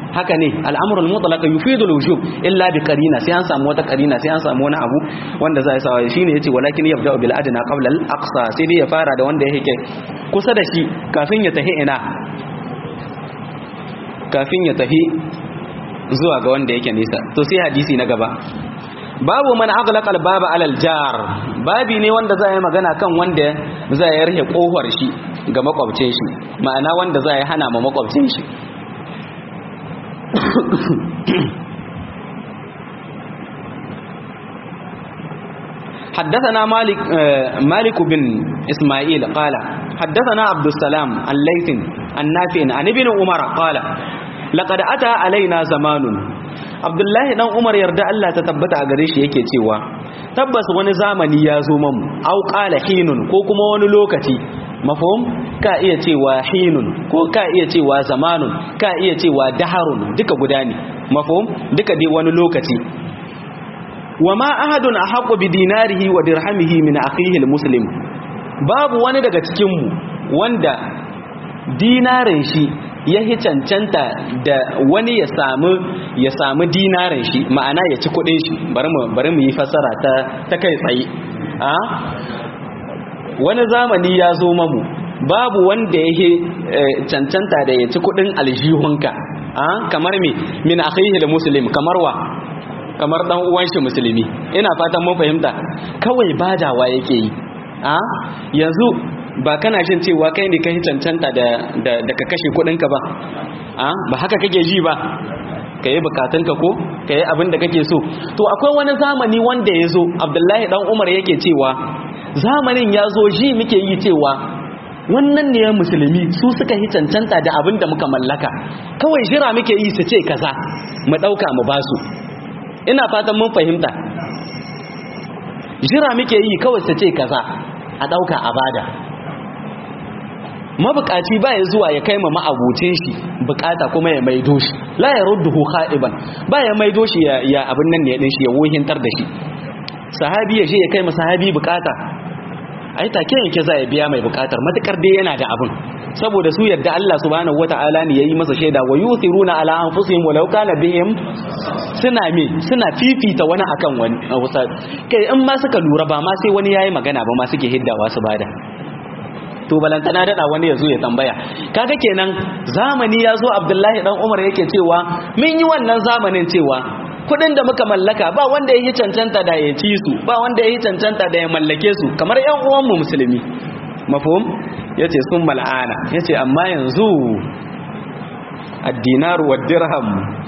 Speaker 1: haka ne al'amrul mutlaq yufidu al-wujub illa bi qarina sai an samu wata qarina sai an samu wani abu wanda za ya sa shine yace walakin yabda bil adna qabla al-aqsa sai dai ya fara da wanda yake kusa da shi kafin ya tahi ina kafin ya tahi zuwa ga wanda yake nisa to sai hadisi na gaba babu man aghlaqa al-baba ala al-jar babi ne wanda za ya magana kan wanda za ya rike kofar shi ga makwabcin shi ma'ana wanda za ya hana ma makwabcin shi حدثنا مالك مالك بن اسماعيل قال حدثنا عبد السلام الليث النافع عن ابن عمر قال لقد اتى علينا زمان عبد الله dan Umar yarda Allah ta tabbata a gare shi yake cewa tabbas wani zamani ya zo mamu au qala hinun ko kuma wani lokaci mafhum ka iya cewa hinun ko ka iya cewa zamanun ka iya cewa daharun duka guda ne mafhum duka dai wani lokaci wa ma ahadun ahqqu bi dinarihi wa dirhamihi min akhihi almuslim babu wani daga cikin mu wanda dinarin shi ya hi cancanta da wani ya samu ya samu dinarin shi ma'ana ya ci kudin shi bari mu bari mu yi fassara ta ta kai tsaye a wani zamani ya zo mamu babu wanda ya cancanta da ya ci kudin aljihunka a kamar me min akhihi almuslim kamar wa kamar dan uwan shi musulmi ina fatan mun fahimta kawai badawa yake yi a yanzu ba kana jin cewa kai ne kai cancanta da da, da ka kashe kudin ka ba a ba haka kake ji ba ka yi bukatunka ko ka yi abin da kake so to akwai wani zamani wanda ya zo abdullahi dan umar yake cewa zamanin ya zo ji muke yi cewa wannan ne ya musulmi su suka yi cancanta da abin da muka mallaka kawai jira muke yi su ce kaza mu ɗauka mu basu ina fatan mun fahimta jira muke yi kawai su ce kaza a ɗauka a bada mabukaci ba ya zuwa ya kai ma ma'abucin shi bukata kuma ya maido shi la ya rudduhu kha'iban ba ya maido shi ya, ya abin nan ne din shi ya wohintar da shi sahabi ya je ya kai ma sahabi bukata ai take yake za ya biya mai bukatar matukar dai yana da abin saboda su yadda Allah subhanahu wata'ala ne yayi masa shaida wa yuthiruna ala anfusihim walau kana bihim suna me suna fifita wani akan wani kai in ma suka lura ba ma sai wani yayi magana ba ma suke hiddawa su bada to balantana dada wani ya zo ya tambaya kaga kenan zamani ya zo abdullahi dan umar yake cewa mun yi wannan zamanin cewa kudin da muka mallaka ba wanda ya yi cancanta da ya ci su ba wanda ya yi cancanta da ya mallake su kamar yan uwanmu musulmi mafhum yace sun mal'ana yace amma yanzu ad-dinar wa dirham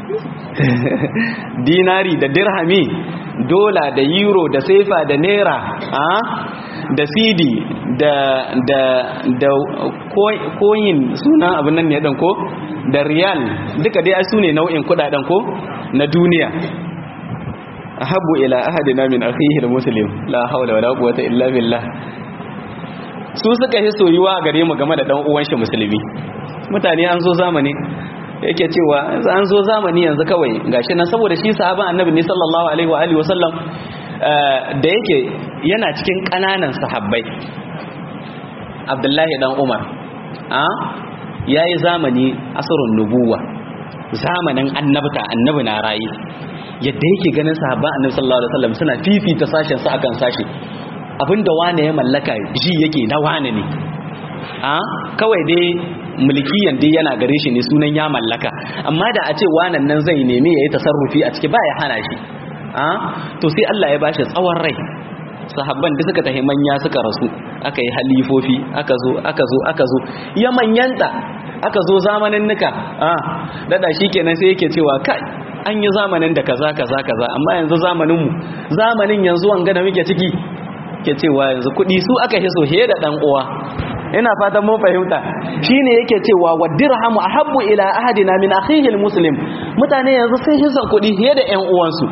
Speaker 1: dinari da dirhami dola da euro da sefa da naira a da cd da da da koyin sunan abin nan ne dan ko da riyal duka dai su ne nau'in kudaden ko na duniya ahabbu ila ahadina min akhihi almuslim la hawla wala quwwata illa billah su suka yi soyuwa gare mu game da dan uwan shi musulmi mutane an zo zamani yake cewa an zo zamani yanzu kawai gashi nan saboda shi sahaban annabi ne sallallahu alaihi wa alihi wasallam da yake yana cikin kananan sahabbai abdullahi dan umar a yayi zamani asrun nubuwa zamanin annabta annabi na rayi yadda yake ganin sahabban annabi sallallahu alaihi wasallam suna fifita sashen su akan sashi abinda wane ya mallaka ji yake na wane ne a kawai dai mulkiyan dai yana gare shi ne sunan ya mallaka amma da a ce wanan nan zai nemi yayi tasarrufi a ciki ba ya hana shi a to sai Allah ya bashi tsawon rai sahabban da suka tahi manya suka rasu aka yi halifofi aka zo aka zo aka zo ya manyanta aka zo zamanin nika a dada shikenan sai yake cewa kai an yi zamanin da kaza kaza kaza amma yanzu zamanin mu zamanin yanzu wanga da muke ciki ke cewa yanzu kudi su aka hiso he da dan uwa ina fatan mun fahimta shine yake cewa wa dirhamu ahabbu ila ahadina min akhihi almuslim mutane yanzu sun hisan kudi he da ƴan uwansu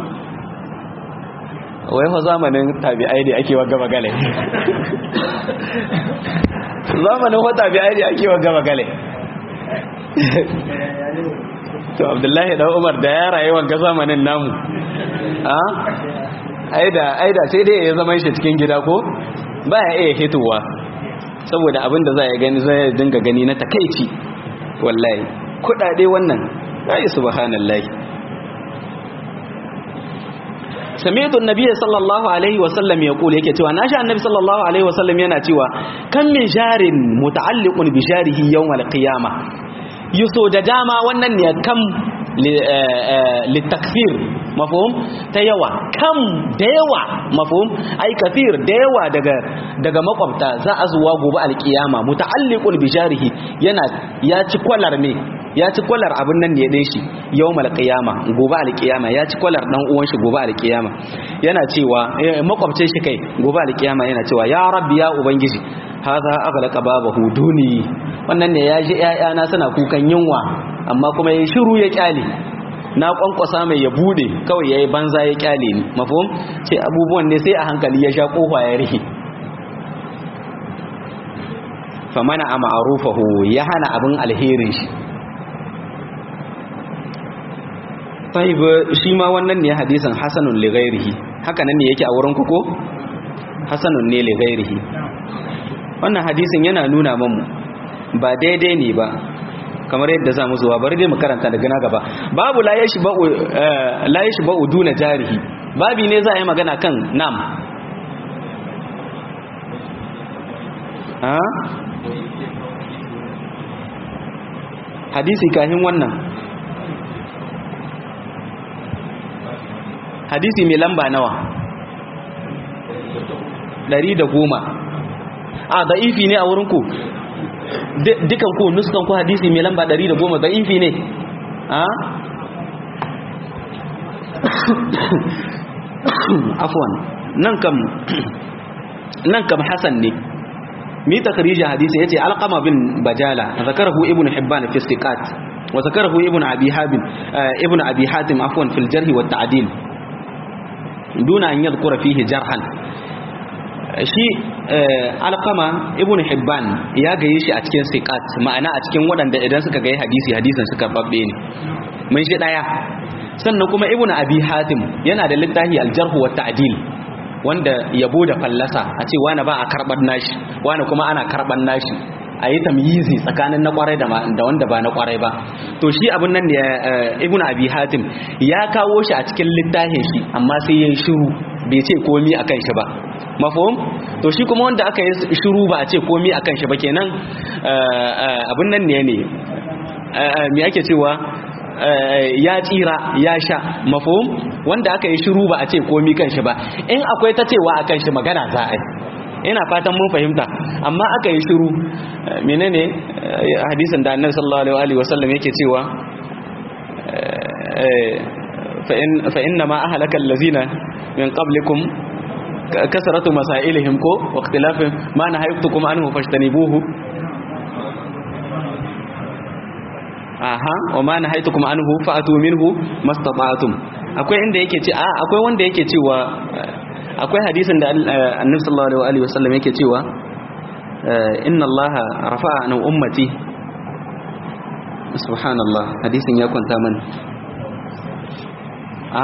Speaker 1: wai fa zamanin tabi'ai ne ake wagga magale zamanin fa tabi'ai ne ake wagga magale to abdullahi da umar da ya rayu wagga zamanin namu a aida aida sai dai ya zama shi cikin gida ko ba ya iya hitowa saboda abin da za ya gani zai dinga gani na takaici wallahi kudade wannan kai subhanallahi sami'tu an-nabiy sallallahu alaihi wasallam yaqul yake cewa nashi annabi sallallahu alaihi wasallam yana cewa kan min jarin muta'alliqun bi jarihi yawm al-qiyamah yuso da dama wannan ne kam litakfir mafhum ta yawa kam da yawa mafhum ai kafir da yawa daga daga makwabta za a zuwa gobe alkiyama muta'alliqun bi jarihi yana ya ci kwalar me ya ci kwalar abin nan ne dai shi yawmal qiyama gobe alkiyama ya ci kwalar dan uwan shi gobe alkiyama yana cewa makwabcin shi kai gobe alkiyama yana cewa ya rabbi ya ubangiji hadha aghlaqa babahu duni wannan ne ya ji ƴaƴana suna kukan yunwa amma kuma yayi shiru ya kyale na kwankwasa mai ya bude kawai yayi banza ya kyale ni mafhum ce abubuwan ne sai a hankali ya sha kofa ya rihi famana a ma'arufahu ya hana abin alherin shi taib shi ma wannan ne hadisin hasanun li ghairihi haka nan ne yake a wurin ko hasanun ne li ghairihi wannan hadisin yana nuna mamu ba daidai ne ba kamar yadda za mu zuwa bari dai mu karanta daga na gaba babu la yashba'u la yashba'u duna jarihi babi ne za a yi magana kan nam ha hadisi kahin wannan hadisi mai lamba nawa ɗari da goma a da'ifi ne a wurinku dukan ku nuskan ku hadisi mai lamba ɗari da goma da'ifi ne a afwan nan kam nan kam hasan ne mi takhrij hadisi yace alqama bin bajala zakarahu ibnu hibban fi istiqat wa zakarahu ibnu abi habib ibnu abi hatim afwan fil jarh wa ta'dil duna an yadhkura fihi jarhan shi alqama ibnu hibban ya gaye shi a cikin siqat ma'ana a cikin waɗanda idan suka gaye hadisi hadisin suka babbe ne mun shi daya sannan kuma ibnu abi hatim yana da littafi al-jarh wa ta'dil wanda yabo da fallasa a ce wani ba a karɓar nashi wani kuma ana karɓar nashi a yi tamyizi tsakanin na kwarai da wanda ba na kwarai ba to shi abin nan ne ibn abi hatim ya kawo shi a cikin littafin shi amma sai ya shiru bai ce komi akan shi ba mafhum to shi kuma wanda aka yi shiru ba a ce komi akan shi ba kenan abin nan ne ne me ake cewa ya tsira ya sha mafhum wanda aka yi shiru ba a ce komi kan shi ba in akwai ta cewa akan shi magana za a yi ina fatan mun fahimta amma aka yi shiru menene hadisin da annabi sallallahu alaihi wasallam yake cewa fa inna ma ahlaka allazina min qablikum kasratu masailihim ko wa ikhtilafin ma nahaytukum anhu fashtanibuhu aha wa ma nahaitukum anhu fa'atu minhu mastata'tum akwai inda yake ce a akwai wanda yake cewa akwai hadisin da annabi sallallahu alaihi wasallam yake cewa inna allaha rafa'a an ummati subhanallah hadisin ya kwanta mana a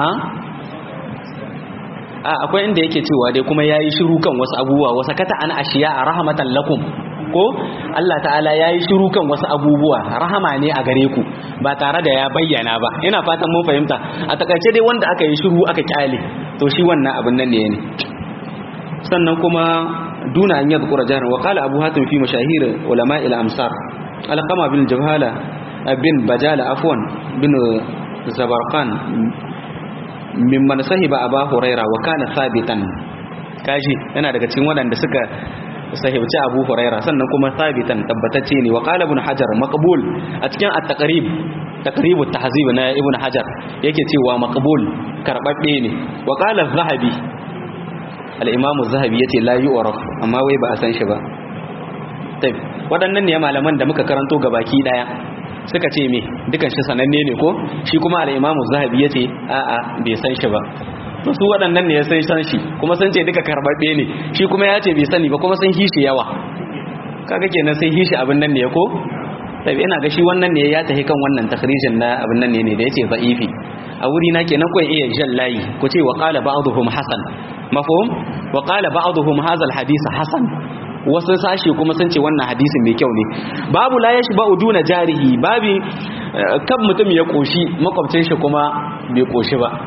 Speaker 1: a akwai inda yake cewa dai kuma yayi shiru kan wasu abubuwa wasa kata an ashiya rahmatan lakum ko Allah ta'ala ya yi shiru kan wasu abubuwa rahama ne a gare ku ba tare da ya bayyana ba ina fatan mun fahimta a takaice dai wanda aka yi shiru aka kyale to shi wannan abin nan ne ne sannan kuma duna an yadhkura jaran wa qala abu hatim fi mashahir ulama ila amsar alqama bin jabhala bin bajala afwan bin zabarqan mimman sahiba aba huraira wa kana sabitan kaji yana daga cikin waɗanda suka sahibci abu huraira sannan kuma sabitan tabbatacce ne wa qala ibn hajar maqbul a cikin at-taqrib taqrib at-tahzib na ibn hajar yake cewa maqbul karbabbe ne wa qala az-zahabi al-imam az-zahabi yace la yu'raf amma wai ba a san shi ba tabi waɗannan ne malaman da muka karanto gabaki daya suka ce me dukan shi sananne ne ko shi kuma al-imam az-zahabi yace a'a bai san shi ba to su waɗannan ne ya sai san shi kuma sun ce duka karɓaɓɓe ne shi kuma ya ce bai sani ba kuma sun hishi yawa kaga kenan sai hishi abin nan ne ko sai ina ga shi wannan ne ya tafi kan wannan takhrijin na abin nan ne ne da yace za'ifi a wuri na kenan ko iya jan layi ku ce wa qala ba'dhum hasan mafhum wa qala ba'dhum hadha al-hadith hasan wasu sashi kuma sun ce wannan hadisin mai kyau ne babu la yashba'u duna jarihi babi kan mutum ya koshi makwabcin shi kuma bai koshi ba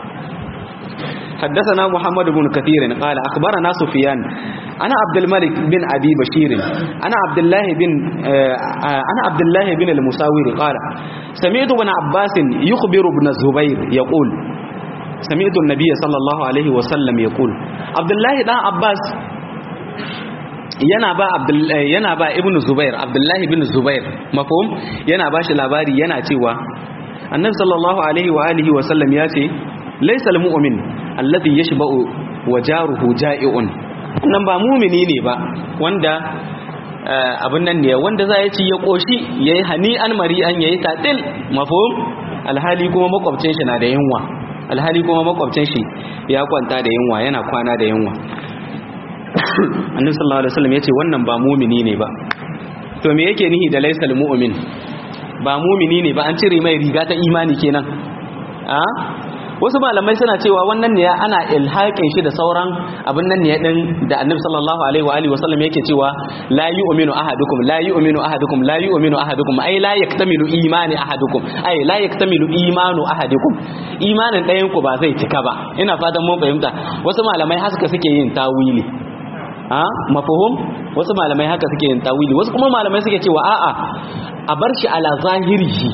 Speaker 1: حدثنا محمد بن كثير قال أخبرنا سفيان أنا عبد الملك بن أبي بشير أنا عبد الله بن أنا عبد الله بن المساور قال سمعت ابن عباس يخبر ابن الزبير يقول سمعت النبي صلى الله عليه وسلم يقول عبد الله بن عباس yana ba yana ba ibn zubair abdullahi ibn zubair mafhum yana ba shi labari yana cewa annabi sallallahu alaihi wa alihi wa sallam ya ce laysa almu'min alladhi yashba'u wa jaruhu ja'i'un nan ba mumini ne ba wanda abin nan ne wanda za ya ci ya koshi yayi hani'an mari'an yayi tatil mafhum alhali kuma makwabcin shi na da yunwa alhali kuma makwabcin shi ya kwanta da yunwa yana kwana da yunwa annabi sallallahu alaihi wasallam yace wannan ba mumini ne ba to me yake nihi da laysal mu'min ba mumini ne ba an cire mai riga ta imani kenan a wasu malamai suna cewa wannan ne ana ilhaƙin shi da sauran abin nan ne din da annabi sallallahu alaihi wa alihi wasallam yake cewa la yu'minu ahadukum la yu'minu ahadukum la yu'minu ahadukum ai la yaktamilu imani ahadukum ai la yaktamilu imanu ahadukum imanin ɗayan ku ba zai cika ba ina fatan mun fahimta wasu malamai haska suke yin tawili a mafahum wasu malamai haka suke yin tawili wasu kuma malamai suke cewa a'a a bar shi ala zahirihi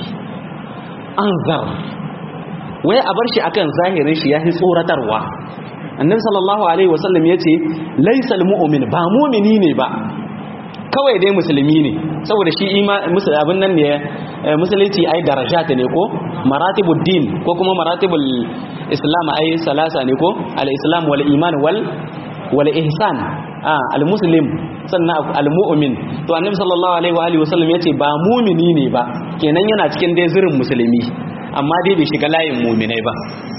Speaker 1: anzar wai a bar shi akan zahirin shi yafi tsoratarwa annabi sallallahu alaihi wasallam yace laysal mu'min ba mu'mini ne ba kawai dai musulmi ne saboda shi musul abin nan ne musulunci ai darajat ne ko maratibud din ko kuma maratibul islam ai salasa ne ko al islam wal iman wal wal ihsan ah al muslim sannan al mu'min to annabi sallallahu alaihi wa alihi wasallam yace ba mu'mini ne ba kenan yana cikin dai zirin musulmi amma dai bai shiga layin mu'minai ba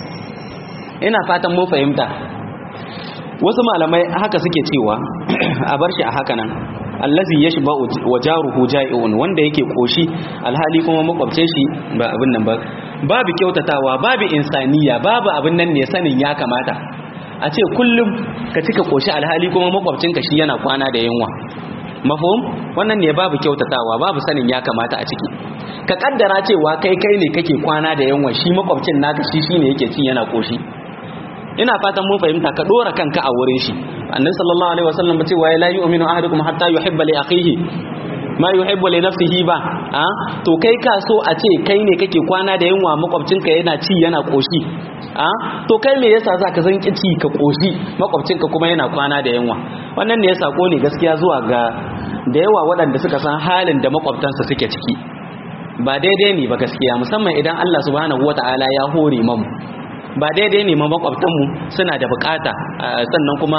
Speaker 1: ina fatan mun fahimta wasu malamai haka suke cewa a bar shi a haka nan allazi yashba wa jaruhu ja'iun wanda yake koshi alhali kuma makwabce shi ba abin nan ba babu kyautatawa babu insaniya babu abin nan ne sanin ya kamata a ce kullum ka cika koshi alhali kuma makwabcinka shi yana kwana da yunwa mafhum wannan ne babu kyautatawa babu sanin ya kamata a ciki ka kaddara cewa kai kai ne kake kwana da yunwa shi makwabcin naka shi shine yake ci yana koshi ina fatan mun fahimta ka dora kanka a wurin shi annabi sallallahu alaihi wasallam bace wa la yu'minu ahadukum hatta yuhibba li akhihi ma yuhibbu li nafsihi ba a to kai ka so a ce kai ne kake kwana da yunwa makwabcinka yana ci yana koshi a to kai me yasa zaka san kici ka koshi makwabcinka kuma yana kwana da yunwa wannan ne ya sako ne gaskiya zuwa ga da yawa waɗanda suka san halin da makwabtansa suke ciki ba daidai ne ba gaskiya musamman idan Allah subhanahu wataala ya hore mamu ba daidai ne ma makwabtanmu suna da bukata sannan kuma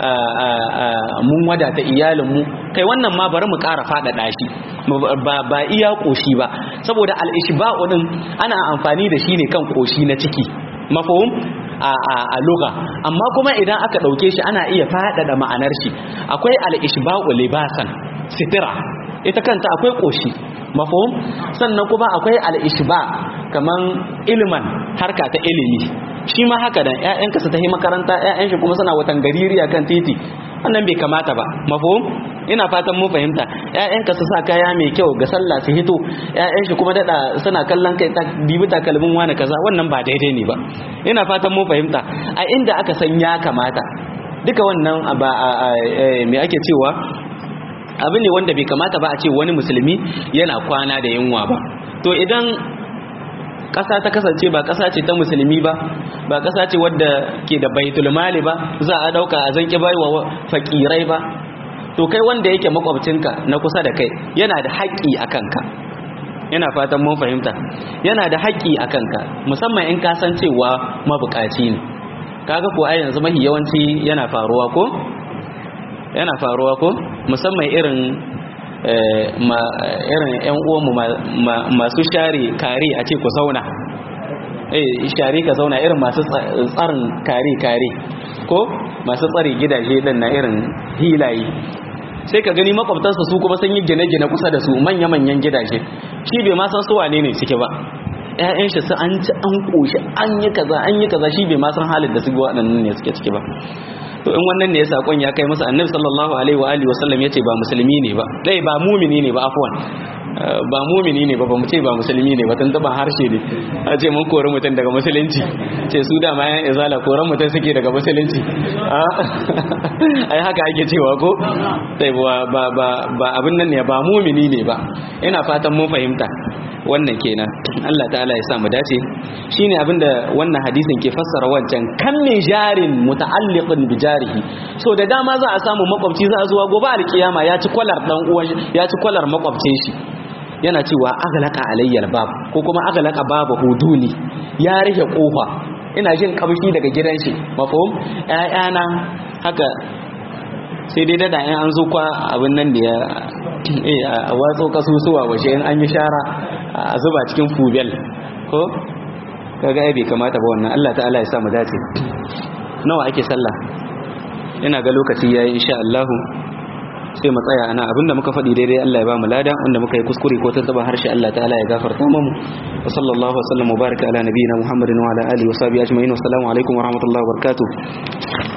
Speaker 1: mun wadata iyalinmu kai wannan ma bari mu ƙara faɗaɗa shi ba iya ƙoshi ba saboda al'ishba'u ɗin ana amfani da shi ne kan ƙoshi na ciki mafahum a lugha amma kuma idan aka ɗauke shi ana iya faɗaɗa ma'anar shi akwai al'ishba'u libasan sitira ita kanta akwai ƙoshi mafahum sannan kuma akwai al'ishba kaman ilman harka ta ilimi shi ma haka dan ƴaƴanka su tafi makaranta ƴaƴan shi kuma suna watan gaririya kan titi wannan bai kamata ba mafhum ina fatan mun fahimta ƴaƴanka su sa kaya mai kyau ga sallah su hito ƴaƴan shi kuma dada suna kallon kai ta dibi takalmin wani kaza wannan ba daidai ne ba ina fatan mun fahimta a inda aka san ya kamata duka wannan ba me ake cewa abin ne wanda bai kamata ba a ce wani musulmi yana kwana da yunwa ba to idan ƙasa ta kasance ba ƙasa ce ta musulmi ba ba ƙasa ce wadda ke da baitul mali ba za a ɗauka a zanki bai wa fakirai ba to kai wanda yake makwabcinka na kusa da kai yana da haƙƙi a kanka yana fatan mun fahimta yana da haƙƙi a kanka musamman in ka san cewa mabukaci ne kaga ko ai yanzu mahi yawanci yana faruwa ko yana faruwa ko musamman irin irin yan uwanmu masu share kare a ce ku zauna eh share ka zauna irin masu tsarin kare kare ko masu tsare gidaje din na irin hilaye sai ka gani makwabtansa su kuma sun yi gine-gine kusa da su manya-manyan gidaje shi bai ma san su wane ne suke ba ƴaƴan shi su an ci an koshi an yi kaza an yi kaza shi bai ma san halin da su ga waɗannan ne suke ciki ba to in wannan ne ya sakon ya kai masa annabi sallallahu alaihi wa alihi wasallam yace ba musulmi ne ba dai ba mumini ne ba afwan ba mumini ne ba ba mu ce ba musulmi ne ba tun taɓa harshe ne a ce mun kori mutum daga musulunci ce su dama yan izala koran mutum suke daga musulunci ai haka ake cewa ko sai ba abin nan ne ba mumini ne ba ina fatan mun fahimta wannan kenan Allah ta'ala ya sa mu dace shine abinda wannan hadisin ke fassara wancan kan me jarin muta'alliqin bi jarihi so da dama za a samu makwabci za a zuwa gobe alkiyama ya ci kwalar dan uwan ya ci kwalar makwabcin shi yana cewa aghlaqa alayyal bab ko kuma aghlaqa babu huduni ya rike kofa ina jin kamshi daga gidan shi mafhum ƴaƴana haka sai dai dada in an zo kwa abin nan da ya a watso kasusuwa waje in an yi shara a zuba cikin fubel ko kaga ai bai kamata ba wannan Allah ta'ala ya sa mu dace nawa ake sallah ina ga lokaci yayi insha Allah sai mu tsaya ana abinda muka faɗi daidai Allah ya ba mu lada wanda muka yi kuskure ko tantaba harshe Allah ta'ala ya gafarta mu wa sallallahu wa sallam wa baraka ala nabiyina Muhammadin wa ala alihi wa sahbihi ajma'in wa assalamu alaikum wa rahmatullahi wa barakatuh